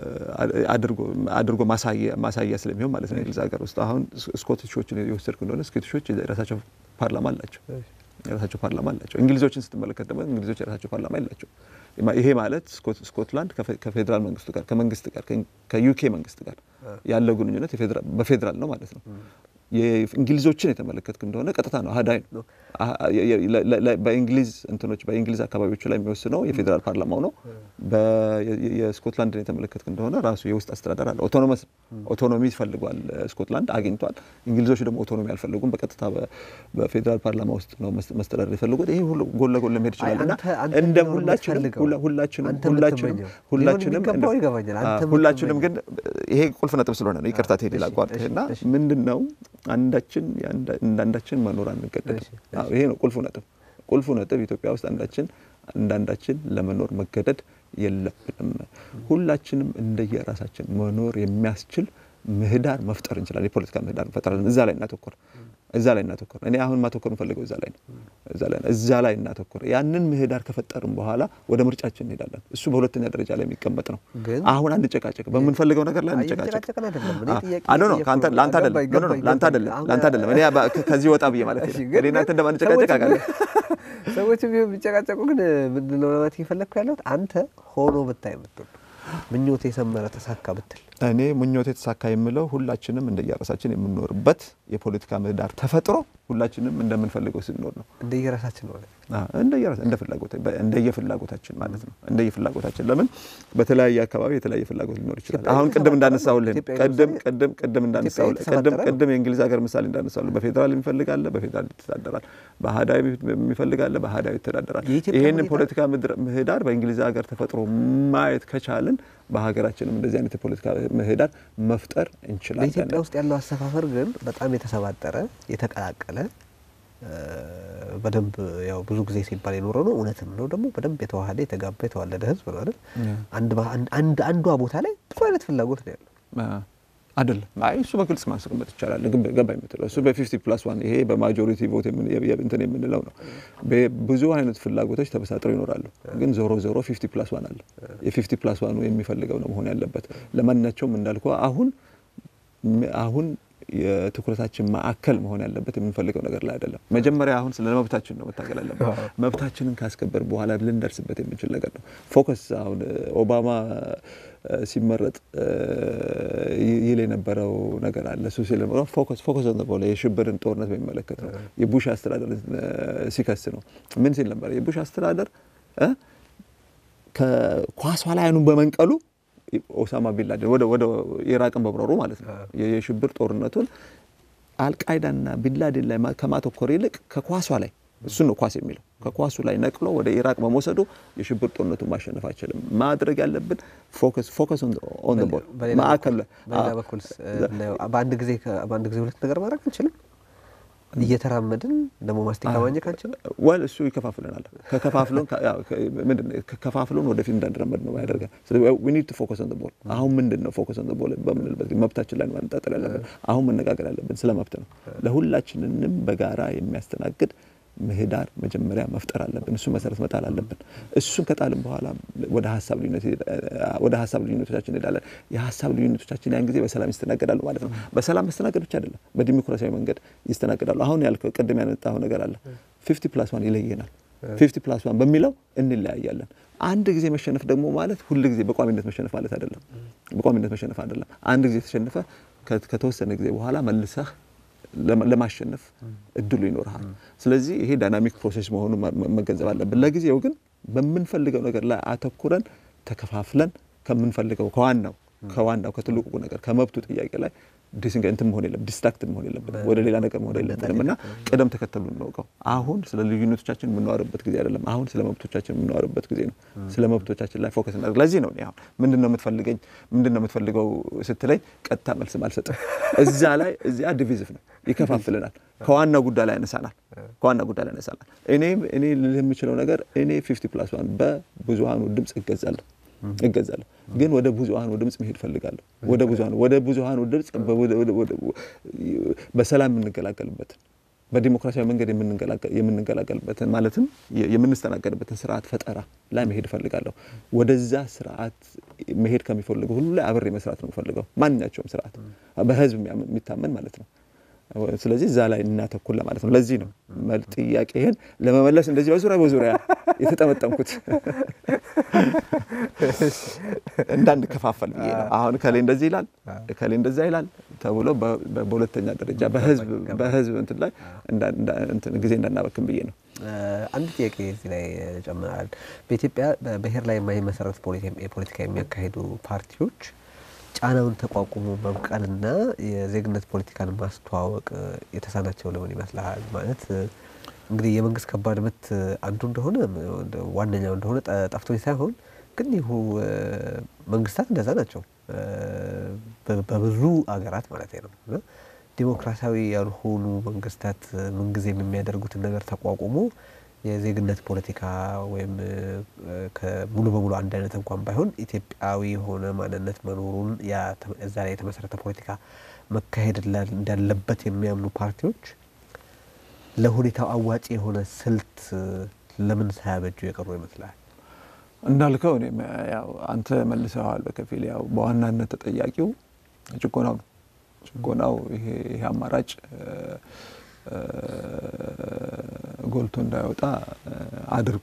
አድርጎ ማሳያ ስለሚሆን ማለት ነው። እንግሊዝ ሀገር ውስጥ አሁን ስኮቲሾችን የወሰድኩ እንደሆነ ስኮቲሾች የራሳቸው ፓርላማ አላቸው የራሳቸው ፓርላማ አላቸው። እንግሊዞችን ስትመለከት ደግሞ እንግሊዞች የራሳቸው ፓርላማ የላቸው። ይሄ ማለት ስኮትላንድ ከፌዴራል መንግስቱ ጋር ከመንግስት ጋር ከዩኬ መንግስት ጋር ያለው ግንኙነት በፌዴራል ነው ማለት ነው። የእንግሊዞችን የተመለከትክ እንደሆነ ቀጥታ ነው አህዳዊ ነው። በእንግሊዝ እንትኖች በእንግሊዝ አካባቢዎች ላይ የሚወስነው የፌዴራል ፓርላማው ነው። የስኮትላንድን የተመለከትክ እንደሆነ ራሱ የውስጥ አስተዳደር አለ። ኦቶኖመስ ኦቶኖሚ ፈልጓል ስኮትላንድ አግኝቷል። እንግሊዞች ደግሞ ኦቶኖሚ አልፈልጉም። በቀጥታ በፌዴራል ፓርላማ ውስጥ ነው መስተዳደር የፈለጉት። ይሄ ሁሉ ጎን ለጎን ለመሄድ ይችላል እና እንደ ሁላችንም ሁላችንም ሁላችንም ሁላችንም ግን ይሄ ቁልፍ ነጥብ ስለሆነ ነው ይቅርታ ትሄድ ላቋርጥህና ምንድን ነው አንዳችን እንዳንዳችን መኖር አንገደድም። ይሄ ነው ቁልፉ ነጥብ። ቁልፉ ነጥብ ኢትዮጵያ ውስጥ አንዳችን እንዳንዳችን ለመኖር መገደድ የለብንም። ሁላችንም እንደየራሳችን መኖር የሚያስችል ምህዳር መፍጠር እንችላለን። የፖለቲካ ምህዳር እንፈጥራለን። እዛ ላይ እናተኮር እዛ ላይ እናተኮር። እኔ አሁን ማተኮር የምፈልገው እዛ ላይ ነው። እዛ ላይ እናተኮር። ያንን ምህዳር ከፈጠርን በኋላ ወደ ምርጫችን እንሄዳለን። እሱ በሁለተኛ ደረጃ ላይ የሚቀመጥ ነው። አሁን አንጨቃጨቅ፣ በምንፈልገው ነገር ላይ አንጨቃጨቅ። አዶ ነው ለአንተ አይደለም፣ ለአንተ አይደለም፣ ለአንተ አይደለም። እኔ ከዚህ ወጣ ብዬ ማለት ነው። እኔ እናንተ እንደማንጨቃጨቅ አውቃለሁ። ሰዎች ቢሆን ቢጨቃጨቁ ግን ምንድን ነው ለማለት እየፈለግኩ ያለሁት አንተ ሆኖ ብታይ የምትወዱ ምኞት የሰመረ ተሳካ ብትል እኔ ምኞት የተሳካ የምለው ሁላችንም እንደየራሳችን የምንኖርበት የፖለቲካ ምህዳር ተፈጥሮ ሁላችንም እንደምንፈልገው ስንኖር ነው። እንደየራሳችን ማለት እንደየፍላጎታችን ማለት ነው። እንደየፍላጎታችን ለምን በተለያየ አካባቢ የተለያየ ፍላጎት ሊኖር ይችላል። አሁን ቅድም እንዳነሳሁልህ ቅድም ቅድም ቅድም እንዳነሳሁልህ ቅድም ቅድም የእንግሊዝ ሀገር ምሳሌ እንዳነሳሁልህ በፌዴራል የሚፈልጋለ በፌዴራል ይተዳደራል፣ በአህዳዊ የሚፈልጋለ በአህዳዊ ይተዳደራል። ይህንን ፖለቲካ ምህዳር በእንግሊዝ ሀገር ተፈጥሮ ማየት ከቻልን በሀገራችንም እንደዚህ አይነት የፖለቲካ ምህዳር መፍጠር እንችላለን። በኢትዮጵያ ውስጥ ያለው አሰፋፈር ግን በጣም የተሰባጠረ የተቀላቀለ በደንብ ያው ብዙ ጊዜ ሲባል የኖረ ነው። እውነትም ነው ደግሞ በደንብ የተዋሃደ የተጋባ የተዋለደ ህዝብ ነው አይደል? አንዷ ቦታ ላይ ብዙ አይነት ፍላጎት ነው ያለው አይደለም። አይ እሱ በግልጽ ማስቀመጥ ይቻላል። ግን ገባ የምትለው እሱ በፊፍቲ ፕላስ ዋን ይሄ በማጆሪቲ ቮት እንትን የምንለው ነው። ብዙ አይነት ፍላጎቶች ተበሳጥረው ይኖራሉ። ግን ዞሮ ዞሮ ፊፍቲ ፕላስ ዋን አለ። የፊፍቲ ፕላስ ዋኑ የሚፈልገው ነው መሆን ያለበት። ለማናቸውም እንዳልኩ አሁን አሁን የትኩረታችን ማዕከል መሆን ያለበት የምንፈልገው ነገር ላይ አይደለም። መጀመሪያ አሁን ስለ መብታችን ነው መታገል ያለበት። መብታችንን ካስከበር በኋላ ልንደርስበት የምንችል ነገር ነው። ፎከስ አሁን ኦባማ ሲመረጥ ይል የነበረው ነገር አለ። እሱ ሲል ፎከስ ፎከስ ነበረ የሽብርን ጦርነት በሚመለከት ነው። የቡሽ አስተዳደር ሲከስ ነው። ምን ሲል ነበር? የቡሽ አስተዳደር ከኳሷ ላይ አይኑን በመንቀሉ ኦሳማ ቢንላደን ወደ ወደ ኢራቅን በብረሩ ማለት ነው። የሽብር ጦርነቱን አልቃይዳና ቢንላደን ላይ ከማተኮር ይልቅ ከኳሷ ላይ እሱን ነው ኳስ የሚለው ከኳሱ ላይ ነቅሎ ወደ ኢራቅ በመውሰዱ የሽብር ጦርነቱን ማሸነፍ አይችልም። ማድረግ ያለብን ፎከስ ፎከስ ኦን ዘ ቦል ማዕከል ላይ በሌላ በኩል በአንድ ጊዜ በአንድ ጊዜ ሁለት ነገር ማድረግ አንችልም። እየተራመድን ደግሞ ማስቲካ ማኘክ አንችልም። ወል እሱ ይከፋፍለናል። ከከፋፍሎን ምንድን ነው ከፋፍሎን ወደፊት እንዳንራመድ ነው ያደርጋል። ስለዚህ ዊ ኒድ ቱ ፎከስ ኦን ዘ ቦል። አሁን ምንድን ነው ፎከስ ኦን ዘ ቦል በምንልበት መብታችን ላይ ማነጣጠር ያለብን አሁን መነጋገር ያለብን ስለ መብት ነው። ለሁላችንንም በጋራ የሚያስተናግድ ምህዳር መጀመሪያ መፍጠር አለብን። እሱ መሰረት መጣል አለብን። እሱን ከጣልን በኋላ ወደ ሀሳብ ልዩነት ወደ ሀሳብ ልዩነቶቻችን እንሄዳለን። የሀሳብ ልዩነቶቻችን ያን ጊዜ በሰላም ይስተናገዳሉ ማለት ነው። በሰላም መስተናገድ ብቻ አይደለም፣ በዲሞክራሲያዊ መንገድ ይስተናገዳሉ። አሁን ያልከው ቅድም ያነጣው ነገር አለ። ፊፍቲ ፕላስ ዋን ይለየናል። ፊፍቲ ፕላስ ዋን በሚለው እንለያያለን። አንድ ጊዜ መሸነፍ ደግሞ ማለት ሁል ጊዜ በቋሚነት መሸነፍ ማለት አይደለም። በቋሚነት መሸነፍ አይደለም። አንድ ጊዜ ተሸንፈ ከተወሰነ ጊዜ በኋላ መልሰህ ለማሸነፍ እድሉ ይኖርሃል። ስለዚህ ይሄ ዳይናሚክ ፕሮሴስ መሆኑን መገንዘብ አለብን። ለጊዜው ግን በምንፈልገው ነገር ላይ አተኩረን ተከፋፍለን ከምንፈልገው ከዋናው ከዋናው ከትልቁ ነገር ከመብቱ ጥያቄ ላይ ዲስንገ እንትን መሆን የለም ዲስትራክት መሆን የለብንም፣ ወደ ሌላ ነገር መሆን የለብንም እና ቅደም ተከተሉ እንወቀው። አሁን ስለ ልዩነቶቻችን የምናወርበት ጊዜ አይደለም። አሁን ስለ መብቶቻችን የምናወርበት ጊዜ ነው። ስለ መብቶቻችን ላይ ፎከስ እናደርግ። ለዚህ ነው አሁን ምንድን ነው የምትፈልገኝ ምንድን ነው የምትፈልገው ስትለኝ ቀጥታ መልስም አልሰጥም። እዛ ላይ እዚያ ዲቪዚቭ ነው ይከፋፍልናል። ከዋና ጉዳይ ላይ ያነሳናል። ከዋና ጉዳይ ላይ ያነሳናል። እኔም እኔ ልልህ የምችለው ነገር እኔ ፊፍቲ ፕላስ ዋን በብዙሀኑ ድምፅ እገዛለሁ እገዛለሁ ግን ወደ ብዙሀኑ ድምፅ መሄድ ፈልጋለሁ። ወደ ብዙሀኑ ወደ ብዙሀኑ ድምፅ በሰላም የምንገላገልበትን በዲሞክራሲያዊ መንገድ የምንገላገልበትን ማለትም የምንስተናገድበትን ስርዓት ፈጠራ ላይ መሄድ እፈልጋለሁ። ወደዛ ስርዓት መሄድ ከሚፈልጉ ሁሉ ላይ አብሬ መስራት ነው የምፈልገው። ማንኛቸውም ስርዓት በህዝብ የሚታመን ማለት ነው። ስለዚህ እዛ ላይ እናተኩር ለማለት ነው። ለዚህ ነው ጥያቄህን ለመመለስ እንደዚህ በዙሪያ በዙሪያ የተጠመጠምኩት እንዳንከፋፈል ብዬ ነው። አሁን ከሌ እንደዚህ ይላል ከሌ እንደዛ ይላል ተብሎ በሁለተኛ ደረጃ በህዝብ እንትን ላይ ጊዜ እንዳናበክም ብዬ ነው። አንድ ጥያቄ እዚህ ላይ ጨምራል። በኢትዮጵያ በብሔር ላይ የማይመሰረት የፖለቲካ የሚያካሂዱ ፓርቲዎች ጫናውን ተቋቁሞ መብቀልና የዜግነት ፖለቲካን ማስተዋወቅ የተሳናቸው ለምን ይመስልሃል? ማለት እንግዲህ የመንግስት ከባድ ምት አንዱ እንደሆነ ዋነኛው እንደሆነ ጠፍቶኝ ሳይሆን ግን ይሁ መንግስታት እንደዛ ናቸው በብዙ አገራት ማለት ነው። ዲሞክራሲያዊ ያልሆኑ መንግስታት ምንጊዜም የሚያደርጉትን ነገር ተቋቁሞ የዜግነት ፖለቲካ ወይም ሙሉ በሙሉ አንድ አይነት እንኳን ባይሆን ኢትዮጵያዊ የሆነ ማንነት መኖሩን እዛ ላይ የተመሰረተ ፖለቲካ መካሄድ እንዳለበት የሚያምኑ ፓርቲዎች ለሁኔታው አዋጭ የሆነ ስልት ለምን ሳያበጁ የቀሩ ይመስላል? እንዳልከው እኔም ያው አንተ መልሰዋል በከፊል ያው በዋናነት ተጠያቂው ጭቆናው ነው። ጭቆናው ይሄ አማራጭ ጎልቶ እንዳይወጣ አድርጓል።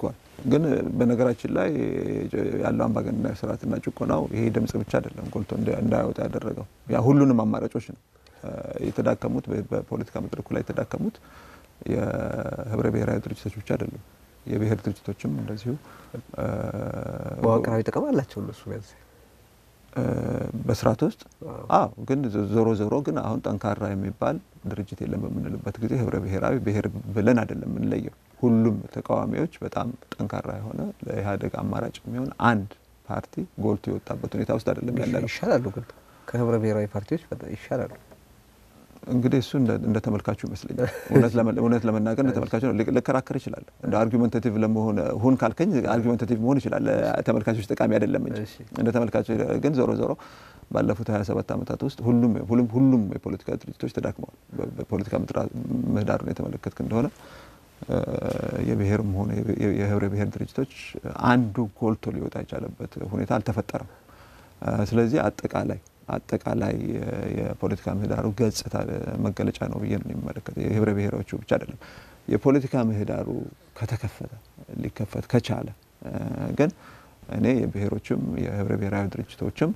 ግን በነገራችን ላይ ያለው አምባገነናዊ ስርዓትና ጭቆናው ይሄ ድምጽ ብቻ አይደለም ጎልቶ እንዳይወጣ ያደረገው ያ ሁሉንም አማራጮች ነው የተዳከሙት። በፖለቲካ መድረኩ ላይ የተዳከሙት የህብረ ብሔራዊ ድርጅቶች ብቻ አይደሉም፣ የብሔር ድርጅቶችም እንደዚሁ መዋቅራዊ ጥቅም አላቸው እነሱ ቢያንስ በስርዓት ውስጥ አዎ። ግን ዞሮ ዞሮ ግን አሁን ጠንካራ የሚባል ድርጅት የለም በምንልበት ጊዜ ህብረ ብሔራዊ ብሔር ብለን አይደለም የምንለየው። ሁሉም ተቃዋሚዎች በጣም ጠንካራ የሆነ ለኢህአዴግ አማራጭ የሚሆን አንድ ፓርቲ ጎልቶ የወጣበት ሁኔታ ውስጥ አይደለም ያለ ነው። ይሻላሉ፣ ግን ከህብረ ብሔራዊ ፓርቲዎች ይሻላሉ። እንግዲህ እሱ እንደ ተመልካቹ ይመስለኛል። እውነት ለመናገር እንደ ተመልካቹ ነው። ልከራከር ይችላል። እንደ አርጊመንታቲቭ ለመሆን ሁን ካልከኝ አርጊመንታቲቭ መሆን ይችላል። ተመልካቾች ጠቃሚ አይደለም እንጂ እንደ ተመልካቹ ግን ዞሮ ዞሮ ባለፉት 27 ዓመታት ውስጥ ሁሉም ሁሉም የፖለቲካ ድርጅቶች ተዳክመዋል። በፖለቲካ ምህዳሩን የተመለከትክ እንደሆነ የብሔርም ሆነ የህብረ ብሔር ድርጅቶች አንዱ ጎልቶ ሊወጣ የቻለበት ሁኔታ አልተፈጠረም። ስለዚህ አጠቃላይ አጠቃላይ የፖለቲካ ምህዳሩ ገጽታ መገለጫ ነው ብዬ ነው የሚመለከተው። የህብረ ብሔሮቹ ብቻ አይደለም። የፖለቲካ ምህዳሩ ከተከፈተ ሊከፈት ከቻለ ግን እኔ የብሔሮችም የህብረ ብሔራዊ ድርጅቶችም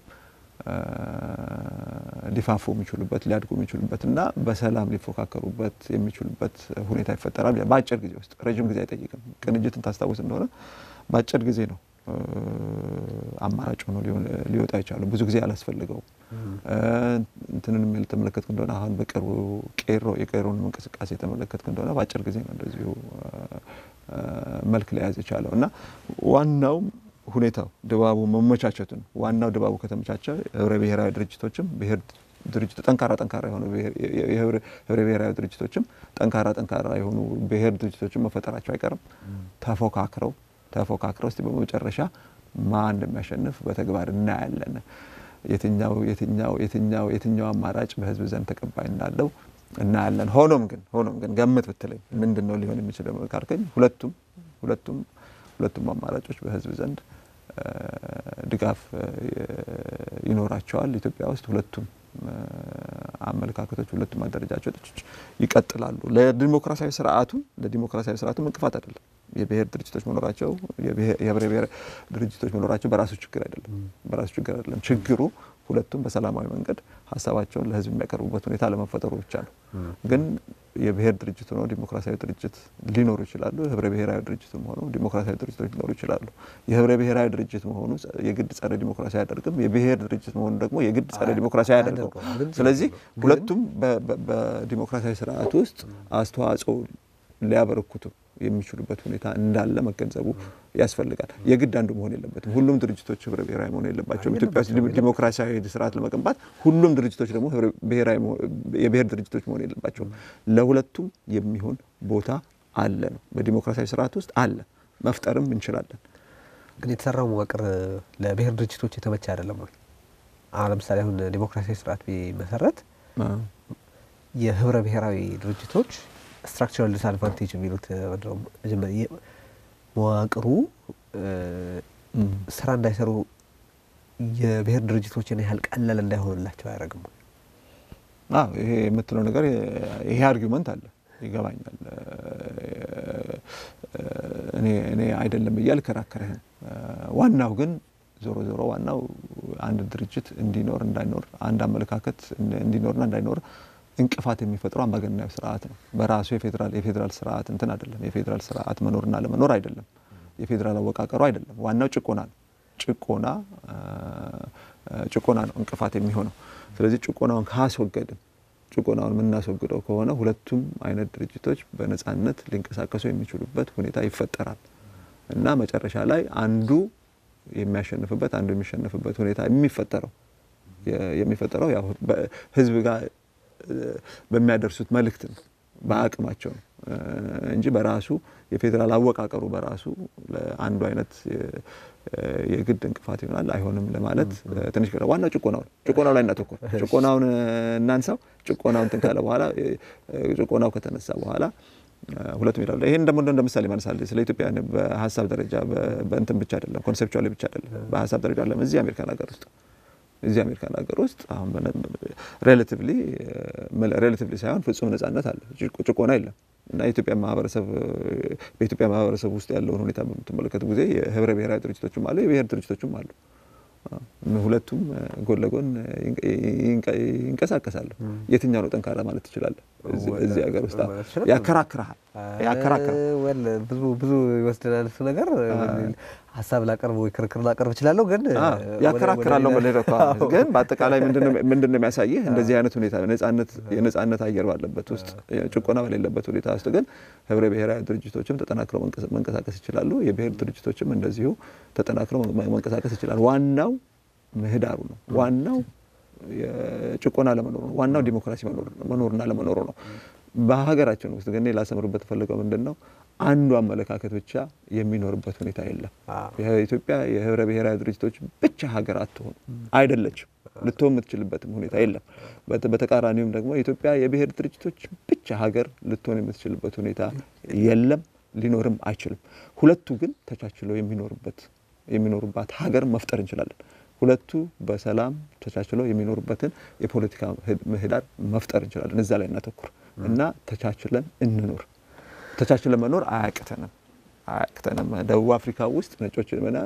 ሊፋፉ የሚችሉበት ሊያድጉ የሚችሉበት እና በሰላም ሊፎካከሩበት የሚችሉበት ሁኔታ ይፈጠራል በአጭር ጊዜ ውስጥ። ረዥም ጊዜ አይጠይቅም። ቅንጅትን ታስታውስ እንደሆነ በአጭር ጊዜ ነው አማራጭ ሆኖ ሊወጣ ይቻሉ። ብዙ ጊዜ አላስፈልገውም። እንትንን የተመለከትክ እንደሆነ አሁን በቅርቡ ቄሮ የቄሮንም እንቅስቃሴ የተመለከትክ እንደሆነ በአጭር ጊዜ ነው እንደዚሁ መልክ ሊያዝ የቻለው እና ዋናውም ሁኔታው ድባቡ መመቻቸቱ ነው። ዋናው ድባቡ ከተመቻቸ ህብረ ብሔራዊ ድርጅቶችም ብሔር ድርጅት ጠንካራ ጠንካራ የሆኑ ህብረ ብሔራዊ ድርጅቶችም ጠንካራ ጠንካራ የሆኑ ብሔር ድርጅቶችም መፈጠራቸው አይቀርም። ተፎካክረው ተፎካክረው እስቲ በመጨረሻ ማን እንደሚያሸንፍ በተግባር እናያለን። የትኛው የትኛው የትኛው የትኛው አማራጭ በህዝብ ዘንድ ተቀባይ እንዳለው እናያለን። ሆኖም ግን ሆኖም ግን ገምት ብትለኝ ምንድን ነው ሊሆን የሚችለው ካልከኝ ሁለቱም ሁለቱም ሁለቱም አማራጮች በህዝብ ዘንድ ድጋፍ ይኖራቸዋል። ኢትዮጵያ ውስጥ ሁለቱም አመለካከቶች ሁለቱም አደረጃጀቶች ይቀጥላሉ። ለዲሞክራሲያዊ ስርዓቱ ለዲሞክራሲያዊ ስርዓቱም እንቅፋት አይደለም። የብሔር ድርጅቶች መኖራቸው የህብረ ብሔር ድርጅቶች መኖራቸው በራሱ ችግር አይደለም በራሱ ችግር አይደለም። ችግሩ ሁለቱም በሰላማዊ መንገድ ሀሳባቸውን ለህዝብ የሚያቀርቡበት ሁኔታ ለመፈጠሩ ብቻ ነው። ግን የብሔር ድርጅት ሆነው ዲሞክራሲያዊ ድርጅት ሊኖሩ ይችላሉ። ህብረ ብሔራዊ ድርጅትም ሆነው ዲሞክራሲያዊ ድርጅቶች ሊኖሩ ይችላሉ። የህብረ ብሔራዊ ድርጅት መሆኑ የግድ ጸረ ዲሞክራሲ አያደርግም። የብሔር ድርጅት መሆኑ ደግሞ የግድ ጸረ ዲሞክራሲ አያደርገው። ስለዚህ ሁለቱም በዲሞክራሲያዊ ስርዓት ውስጥ አስተዋጽኦ ሊያበረክቱ የሚችሉበት ሁኔታ እንዳለ መገንዘቡ ያስፈልጋል። የግድ አንዱ መሆን የለበትም። ሁሉም ድርጅቶች ህብረ ብሔራዊ መሆን የለባቸውም። ኢትዮጵያ ውስጥ ዲሞክራሲያዊ ስርዓት ለመገንባት ሁሉም ድርጅቶች ደግሞ የብሔር ድርጅቶች መሆን የለባቸውም። ለሁለቱም የሚሆን ቦታ አለ ነው በዲሞክራሲያዊ ስርዓት ውስጥ አለ፣ መፍጠርም እንችላለን። ግን የተሰራው መዋቅር ለብሔር ድርጅቶች የተመቸ አይደለም ወይ? አሁን ለምሳሌ አሁን ዲሞክራሲያዊ ስርዓት ቢመሰረት የህብረ ብሔራዊ ድርጅቶች ስትራክቸራል ዲስአድቫንቴጅ የሚሉት መዋቅሩ ስራ እንዳይሰሩ የብሔር ድርጅቶችን ያህል ቀላል እንዳይሆንላቸው አያደርግም። አዎ ይሄ የምትለው ነገር ይሄ አርጊመንት አለ፣ ይገባኛል። እኔ አይደለም ብዬ አልከራከርህም። ዋናው ግን ዞሮ ዞሮ ዋናው አንድ ድርጅት እንዲኖር እንዳይኖር፣ አንድ አመለካከት እንዲኖርና እንዳይኖር እንቅፋት የሚፈጥረው አምባገነናዊ ስርዓት ነው። በራሱ የፌዴራል የፌዴራል ስርዓት እንትን አይደለም። የፌዴራል ስርዓት መኖርና ለመኖር አይደለም። የፌዴራል አወቃቀሩ አይደለም። ዋናው ጭቆና ነው። ጭቆና ጭቆና ነው እንቅፋት የሚሆነው። ስለዚህ ጭቆናውን ካስወገድን ጭቆናውን የምናስወግደው ከሆነ ሁለቱም አይነት ድርጅቶች በነጻነት ሊንቀሳቀሱ የሚችሉበት ሁኔታ ይፈጠራል እና መጨረሻ ላይ አንዱ የሚያሸንፍበት አንዱ የሚሸንፍበት ሁኔታ የሚፈጠረው የሚፈጠረው ያው ህዝብ ጋር በሚያደርሱት መልእክት ነው፣ በአቅማቸው ነው እንጂ በራሱ የፌዴራል አወቃቀሩ በራሱ ለአንዱ አይነት የግድ እንቅፋት ይሆናል አይሆንም ለማለት ትንሽ ቀረ። ዋናው ጭቆናው ጭቆናው ላይ እናተኮር። ጭቆናውን እናንሳው። ጭቆናው እንትን ካለ በኋላ ጭቆናው ከተነሳ በኋላ ሁለቱም ይላሉ። ይሄን ደግሞ እንደ ምሳሌ ማነሳል ስለ ኢትዮጵያ በሀሳብ ደረጃ በእንትን ብቻ አይደለም፣ ኮንሴፕቹዋሊ ብቻ አይደለም፣ በሀሳብ ደረጃ አለም እዚህ አሜሪካን ሀገር ውስጥ እዚህ አሜሪካን ሀገር ውስጥ አሁን ሬላቲቭሊ ሬላቲቭሊ ሳይሆን ፍጹም ነጻነት አለ። ጭቆና የለም። እና የኢትዮጵያ ማህበረሰብ በኢትዮጵያ ማህበረሰብ ውስጥ ያለውን ሁኔታ በምትመለከቱ ጊዜ የህብረ ብሔራዊ ድርጅቶችም አሉ፣ የብሔር ድርጅቶችም አሉ። ሁለቱም ጎን ለጎን ይንቀሳቀሳሉ። የትኛው ነው ጠንካራ ማለት ትችላለህ? እዚህ ሀገር ውስጥ ያከራክርሃል ያከራክርሃል። ብዙ ብዙ ይወስደናል እሱ ነገር። ሀሳብ ላቀርብ ወይ ክርክር ላቀርብ እችላለሁ፣ ግን ያከራክራለሁ ብለህ እኮ ግን በአጠቃላይ ምንድን ነው የሚያሳይህ እንደዚህ አይነት ሁኔታ የነጻነት አየር ባለበት ውስጥ ጭቆና በሌለበት ሁኔታ ውስጥ ግን ህብረ ብሔራዊ ድርጅቶችም ተጠናክረው መንቀሳቀስ ይችላሉ። የብሔር ድርጅቶችም እንደዚሁ ተጠናክረው መንቀሳቀስ ይችላሉ። ዋናው ምህዳሩ ነው። ዋናው ጭቆና ለመኖሩ ነው። ዋናው ዲሞክራሲ መኖርና ለመኖሩ ነው። በሀገራችን ውስጥ ግን ላሰምርበት ፈልገው ምንድን ነው አንዱ አመለካከት ብቻ የሚኖርበት ሁኔታ የለም። ኢትዮጵያ የህብረ ብሔራዊ ድርጅቶች ብቻ ሀገር አትሆኑ አይደለችም። ልትሆን የምትችልበትም ሁኔታ የለም። በተቃራኒውም ደግሞ የኢትዮጵያ የብሔር ድርጅቶች ብቻ ሀገር ልትሆን የምትችልበት ሁኔታ የለም፣ ሊኖርም አይችልም። ሁለቱ ግን ተቻችለው የሚኖሩበት የሚኖሩባት ሀገር መፍጠር እንችላለን። ሁለቱ በሰላም ተቻችለው የሚኖሩበትን የፖለቲካ ምህዳር መፍጠር እንችላለን። እዛ ላይ እናተኩር እና ተቻችለን እንኖር። ተቻችለን መኖር አያቅተንም አያቅተንም። ደቡብ አፍሪካ ውስጥ ነጮች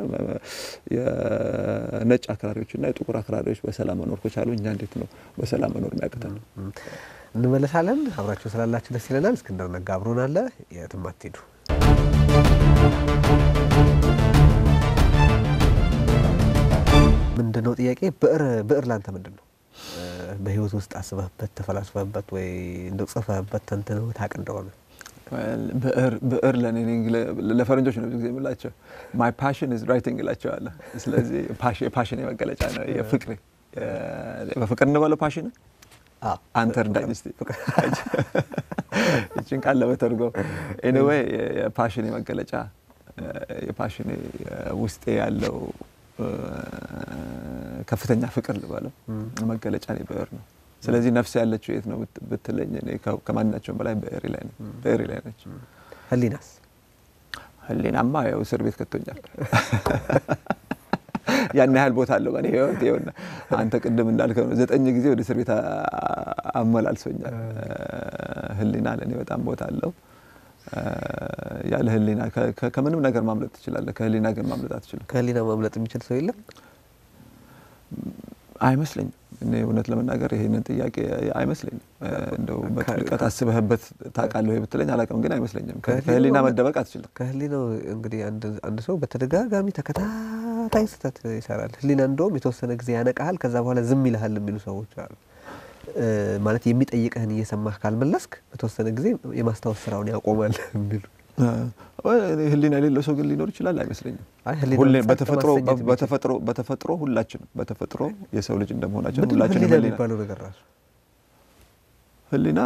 የነጭ አክራሪዎችና የጥቁር አክራሪዎች በሰላም መኖር ከቻሉ እኛ እንዴት ነው በሰላም መኖር የሚያቅተን? እንመለሳለን። አብራችሁ ስላላችሁ ደስ ይለናል። እስክንድር ነጋ አብሮን አለ። የትም አትሄዱ። ምንድን ነው ጥያቄ? ብዕር ብዕር ላንተ ምንድን ነው? በህይወት ውስጥ አስበህበት ተፈላስፈህበት ወይ እንደው ጽፈህበት ተንትነው ታውቅ እንደሆነ ብዕር ብዕር ለእኔ ለፈረንጆች ነው ብዙ ጊዜ የምላቸው ማይ ፓሽን ኢዝ ራይቲንግ እላቸዋለሁ። ስለዚህ የፓሽን የመገለጫ ነው የፍቅሬ በፍቅር እንበለው ፓሽን አንተ እርዳኝ እስቲ ይችን ቃል ለመተርጎም ኤኒዌይ የፓሽን የመገለጫ የፓሽን ውስጤ ያለው ከፍተኛ ፍቅር ልበለው መገለጫ ላይ ብዕር ነው። ስለዚህ ነፍስ ያለችው የት ነው ብትለኝ እኔ ከማናቸውም በላይ ብዕሬ ላይ ነው ብዕሬ ላይ ነች። ህሊናስ? ህሊናማ ያው እስር ቤት ከቶኛል። ያን ያህል ቦታ አለው በእኔ ህይወት። ይኸውና አንተ ቅድም እንዳልከው ነው ዘጠኝ ጊዜ ወደ እስር ቤት አመላልሶኛል። ህሊና ለእኔ በጣም ቦታ አለው። ያለ ህሊና ከምንም ነገር ማምለጥ ትችላለህ። ከህሊና ግን ማምለጥ አትችልም። ከህሊና ማምለጥ የሚችል ሰው የለም አይመስለኝም። እኔ እውነት ለመናገር ይሄንን ጥያቄ አይመስለኝም። እንደው በጥልቀት አስበህበት ታውቃለህ ወይ ብትለኝ አላውቅም፣ ግን አይመስለኝም። ከህሊና መደበቅ አትችልም። ከህሊናው እንግዲህ አንድ ሰው በተደጋጋሚ ተከታታይ ስህተት ይሰራል። ህሊና እንደውም የተወሰነ ጊዜ ያነቃሃል፣ ከዛ በኋላ ዝም ይልሃል የሚሉ ሰዎች አሉ። ማለት የሚጠይቅህን እየሰማህ ካልመለስክ በተወሰነ ጊዜ የማስታወስ ስራውን ያቆማል የሚሉ ህሊና የሌለው ሰው ግን ሊኖር ይችላል አይመስለኝም። በተፈጥሮ ሁላችንም በተፈጥሮ የሰው ልጅ እንደመሆናችን ሁላችንም ህሊና የሚባለው ነገር ራሱ ህሊና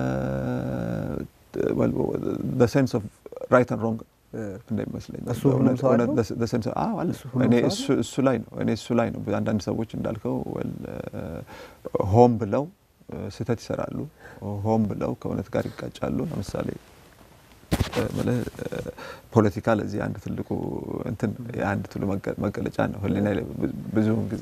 ሴንስ ኦፍ ራይት ን ሮንግ እንደሚመስለኝ እሱ ሁሉም ሰው አለው? እሱ ላይ ነው እኔ እሱ ላይ ነው። አንዳንድ ሰዎች እንዳልከው ሆም ብለው ስህተት ይሰራሉ። ሆም ብለው ከእውነት ጋር ይጋጫሉ። ለምሳሌ ፖለቲካ ለዚህ አንድ ትልቁ እንትን የአንድ ትሉ መገለጫ ነው። ህሊና ብዙውን ጊዜ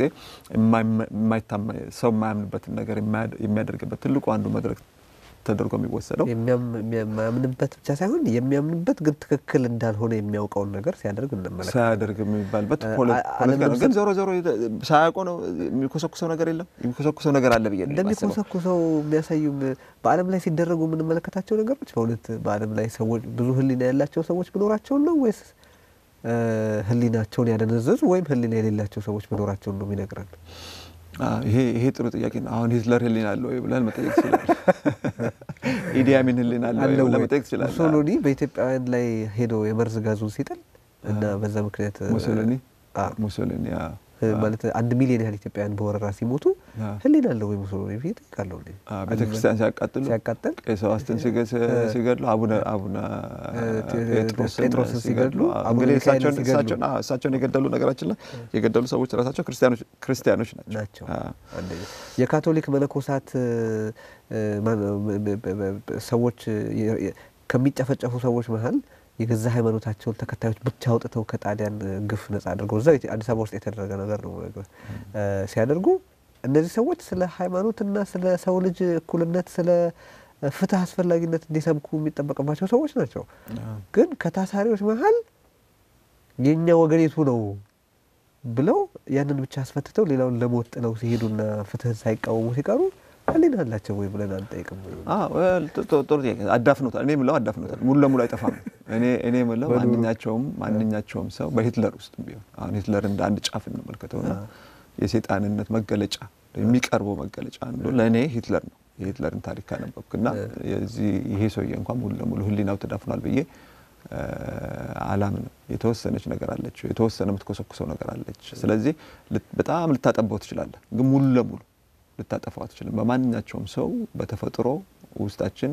ሰው የማያምንበትን ነገር የሚያደርግበት ትልቁ አንዱ መድረክ ተደርጎ የሚወሰደው የሚያምንበት ብቻ ሳይሆን የሚያምንበት ግን ትክክል እንዳልሆነ የሚያውቀውን ነገር ሲያደርግ እንመለከት ሳያደርግ የሚባልበት ፖለቲካ ነው። ግን ዞሮ ዞሮ ሳያውቀው ነው የሚኮሰኩሰው ነገር የለም። የሚኮሰኩሰው ነገር አለ ብዬ እንደሚኮሰኩሰው የሚያሳዩም በዓለም ላይ ሲደረጉ የምንመለከታቸው ነገሮች በእውነት በዓለም ላይ ሰዎች ብዙ ህሊና ያላቸው ሰዎች መኖራቸውን ነው ወይስ ህሊናቸውን ያደነዘዙ ወይም ህሊና የሌላቸው ሰዎች መኖራቸውን ነው የሚነግረን? ይሄ ጥሩ ጥያቄ ነው። አሁን ሂትለር ህሊና አለው ወይ ብለን መጠየቅ ትችላለህ። ኢዲ አሚን ህሊና አለው ወይ ብለን መጠየቅ ትችላለህ። ሙሶሎኒ በኢትዮጵያውያን ላይ ሄዶ የመርዝ ጋዙን ሲጥል እና በዛ ምክንያት ሙሶሎኒ ሙሶሎኒ ማለት አንድ ሚሊዮን ያህል ኢትዮጵያውያን በወረራ ሲሞቱ ህሊና አለው ወይ ሙሶሎኒ ብዬ እጠይቃለሁ። ቤተ ክርስቲያን ሲያቃጥሉ ሲያቃጥል ቀሳውስትን ሲገድሉ አቡነ አቡነ ጴጥሮስን ሲገድሉ እንግዲህ እሳቸውን የገደሉ ነገራችን ላይ የገደሉ ሰዎች ራሳቸው ክርስቲያኖች ናቸው። የካቶሊክ መነኮሳት ሰዎች ከሚጨፈጨፉ ሰዎች መሀል የገዛ ሃይማኖታቸውን ተከታዮች ብቻ አውጥተው ከጣሊያን ግፍ ነጻ አድርገው እዛ አዲስ አበባ ውስጥ የተደረገ ነገር ነው ሲያደርጉ እነዚህ ሰዎች ስለ ሃይማኖትና ስለ ሰው ልጅ እኩልነት ስለ ፍትህ አስፈላጊነት እንዲሰብኩ የሚጠበቅባቸው ሰዎች ናቸው። ግን ከታሳሪዎች መሀል የእኛ ወገኔቱ ነው ብለው ያንን ብቻ አስፈትተው ሌላውን ለሞት ጥለው ሲሄዱና ፍትህን ሳይቃወሙ ሲቀሩ ህሊና አላቸው ወይ ብለን አንጠይቅም። ጥሩ ጥያቄ። አዳፍኖታል። እኔ የምለው አዳፍኖታል። ሙሉ ለሙሉ አይጠፋም። እኔ እኔ የምለው ማንኛቸውም ማንኛቸውም ሰው በሂትለር ውስጥ ቢሆን አሁን ሂትለር እንደ አንድ ጫፍ እንመልከተውና የሴጣንነት መገለጫ የሚቀርበው መገለጫ አንዱ ለእኔ ሂትለር ነው። የሂትለርን ታሪክ ካነበብክና የዚህ ይሄ ሰውዬ እንኳን ሙሉ ለሙሉ ህሊናው ተዳፍኗል ብዬ አላምንም። የተወሰነች ነገር አለች፣ የተወሰነ የምትኮሰኩሰው ነገር አለች። ስለዚህ በጣም ልታጠባው ትችላለህ፣ ግን ሙሉ ለሙሉ ልታጠፋው አትችልም። በማንኛቸውም ሰው በተፈጥሮ ውስጣችን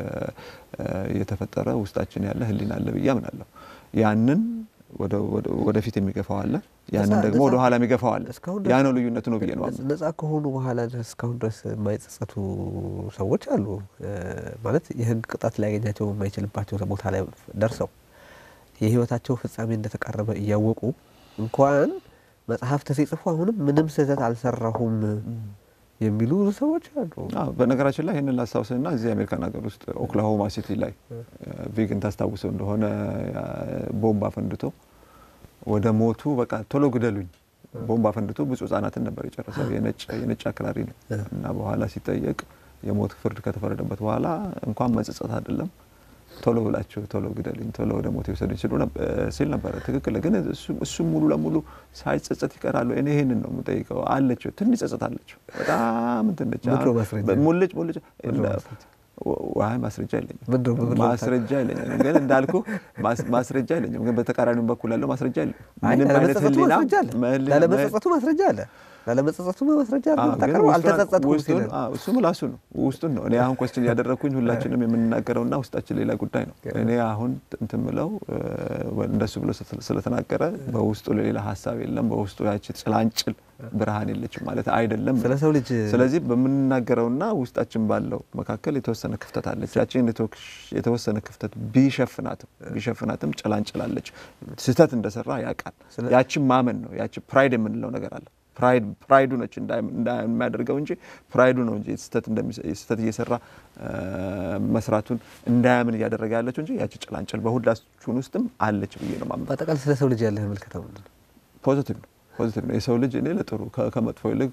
የተፈጠረ ውስጣችን ያለ ህሊና አለ ብዬ አምናለሁ። ያንን ወደፊት የሚገፋው አለ፣ ያንን ደግሞ ወደ ኋላ የሚገፋው አለ። ያ ነው ልዩነቱ ነው ብዬ ነው። ነጻ ከሆኑ በኋላ ድረስ እስካሁን ድረስ የማይጸጸቱ ሰዎች አሉ። ማለት የህግ ቅጣት ሊያገኛቸው የማይችልባቸው ቦታ ላይ ደርሰው የህይወታቸው ፍጻሜ እንደተቃረበ እያወቁ እንኳን መጽሐፍት ሲጽፉ አሁንም ምንም ስህተት አልሰራሁም የሚሉ ሰዎች አሉ። በነገራችን ላይ ይህንን ላስታውስና እዚህ የአሜሪካን ሀገር ውስጥ ኦክላሆማ ሲቲ ላይ ቪግን ታስታውሰው እንደሆነ ቦምብ አፈንድቶ ወደ ሞቱ በቃ ቶሎ ግደሉኝ ቦምብ አፈንድቶ ብዙ ህጻናትን ነበር የጨረሰው። የነጭ አክራሪ ነው እና በኋላ ሲጠየቅ የሞት ፍርድ ከተፈረደበት በኋላ እንኳን መጸጸት አይደለም ቶሎ ብላችሁ ቶሎ ግደልኝ፣ ቶሎ ወደ ሞት የወሰዱኝ ሲል ነበረ። ትክክል። ግን እሱም ሙሉ ለሙሉ ሳይጸጸት ይቀራሉ። እኔ ይህንን ነው የምጠይቀው። አለችው ትንሽ ጸጸት አለችው። በጣም እንትን ነች። ሙልጭ ሙልጭ ዋይ ማስረጃ የለኝም፣ ማስረጃ የለኝም። ግን እንዳልኩ ማስረጃ የለኝም። ግን በተቃራኒው በኩል ያለው ማስረጃ የለም። ምንም አይነት ህሊና ላለመጸጸቱ ማስረጃ አለ ላለመጸጸቱ ማስረጃ አልተጸጸትኩም ሲል እሱ ምላሱ ነው ውስጡን ነው። እኔ አሁን ኮስችን እያደረግኩኝ ሁላችንም የምንናገረውና ውስጣችን ሌላ ጉዳይ ነው። እኔ አሁን እንትን ምለው እንደሱ ብሎ ስለተናገረ በውስጡ ሌላ ሀሳብ የለም። በውስጡ ያቺ ጭላንጭል ብርሃን የለችም ማለት አይደለም። ስለ ሰው ልጅ ስለዚህ በምንናገረውና ውስጣችን ባለው መካከል የተወሰነ ክፍተት አለች። ያችን የተወሰነ ክፍተት ቢሸፍናትም ቢሸፍናትም ጭላንጭላለች። ስህተት እንደሰራ ያውቃል። ያችን ማመን ነው። ያቺ ፕራይድ የምንለው ነገር አለ ፕራይዱ ነች እንዳያደርገው እንጂ ፕራይዱ ነው እንጂ ስህተት እየሰራ መስራቱን እንዳያምን እያደረገ ያለችው እንጂ ያቺ ጭላንጭል በሁላችን ውስጥም አለች ብዬ ነው ማመን። በአጠቃላይ ስለ ሰው ልጅ ያለህ ምልከታ ምንድን ነው? ፖዚቲቭ ነው ፖዚቲቭ ነው። የሰው ልጅ እኔ ለጥሩ ከመጥፎ ይልቅ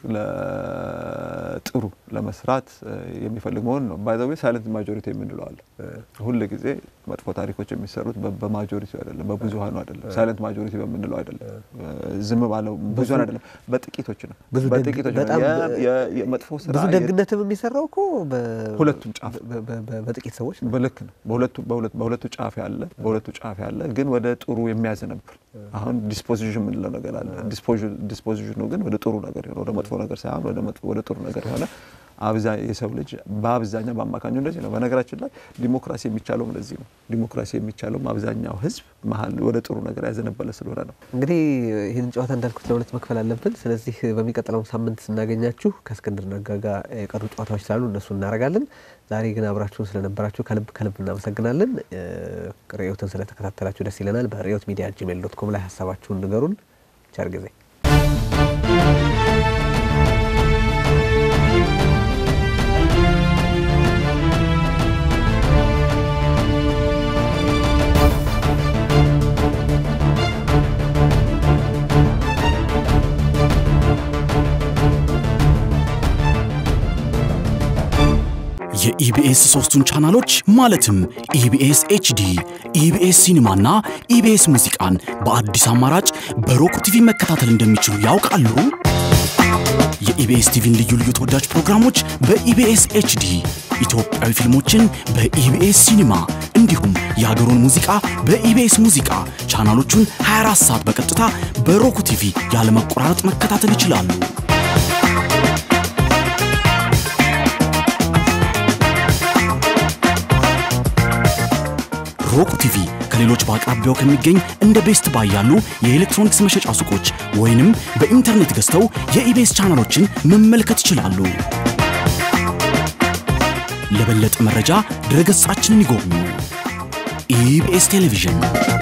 ለጥሩ ለመስራት የሚፈልግ መሆን ነው። ባይ ዘ ዌይ ሳይለንት ማጆሪቲ የምንለው አለ። ሁል ጊዜ መጥፎ ታሪኮች የሚሰሩት በማጆሪቲ አይደለም፣ በብዙሀኑ አይደለም፣ ሳይለንት ማጆሪቲ በምንለው አይደለም፣ ዝም ባለው ብዙሀን አይደለም፣ በጥቂቶች ነው። በጥቂቶች ነው። መጥፎ ስራ ብዙ ደግነትም የሚሰራው እኮ ሁለቱም ጫፍ በጥቂት ሰዎች ነው። በልክ ነው። በሁለቱ ጫፍ ያለ በሁለቱ ጫፍ ያለ ግን ወደ ጥሩ የሚያዘነብል አሁን ዲስፖዚሽን የምንለው ነገር አለ ዲስፖዚሽኑ ግን ወደ ጥሩ ነገር የሆነ ወደ መጥፎ ነገር ሳይሆን ወደ ጥሩ ነገር የሆነ የሰው ልጅ በአብዛኛው በአማካኙ እንደዚህ ነው። በነገራችን ላይ ዲሞክራሲ የሚቻለውም ለዚህ ነው። ዲሞክራሲ የሚቻለውም አብዛኛው ሕዝብ መሀል ወደ ጥሩ ነገር ያዘነበለ ስለሆነ ነው። እንግዲህ ይህንን ጨዋታ እንዳልኩት ለሁለት መክፈል አለብን። ስለዚህ በሚቀጥለው ሳምንት ስናገኛችሁ ከእስክንድር ነጋ ጋር የቀሩ ጨዋታዎች ስላሉ እነሱ እናደርጋለን። ዛሬ ግን አብራችሁን ስለነበራችሁ ከልብ ከልብ እናመሰግናለን። ርዕዮትን ስለተከታተላችሁ ደስ ይለናል። በርዕዮት ሚዲያ ጂሜል ዶት ኮም ላይ ሀሳባችሁን ንገሩን። ቸር ጊዜ የኢቢኤስ ሶስቱን ቻናሎች ማለትም ኢቢኤስ ኤችዲ፣ ኢቢኤስ ሲኒማና ኢቢኤስ ሙዚቃን በአዲስ አማራጭ በሮክ ቲቪ መከታተል እንደሚችሉ ያውቃሉ? የኢቢኤስ ቲቪን ልዩ ልዩ ተወዳጅ ፕሮግራሞች በኢቢኤስ ኤችዲ፣ ኢትዮጵያዊ ፊልሞችን በኢቢኤስ ሲኒማ እንዲሁም የሀገሩን ሙዚቃ በኢቢኤስ ሙዚቃ ቻናሎቹን 24 ሰዓት በቀጥታ በሮክ ቲቪ ያለመቆራረጥ መከታተል ይችላሉ። ሮክ ቲቪ ከሌሎች በአቅራቢያው ከሚገኝ እንደ ቤስት ባይ ያሉ የኤሌክትሮኒክስ መሸጫ ሱቆች ወይንም በኢንተርኔት ገዝተው የኢቤስ ቻናሎችን መመልከት ይችላሉ። ለበለጠ መረጃ ድረገጻችንን ይጎብኙ። ኢቢኤስ ቴሌቪዥን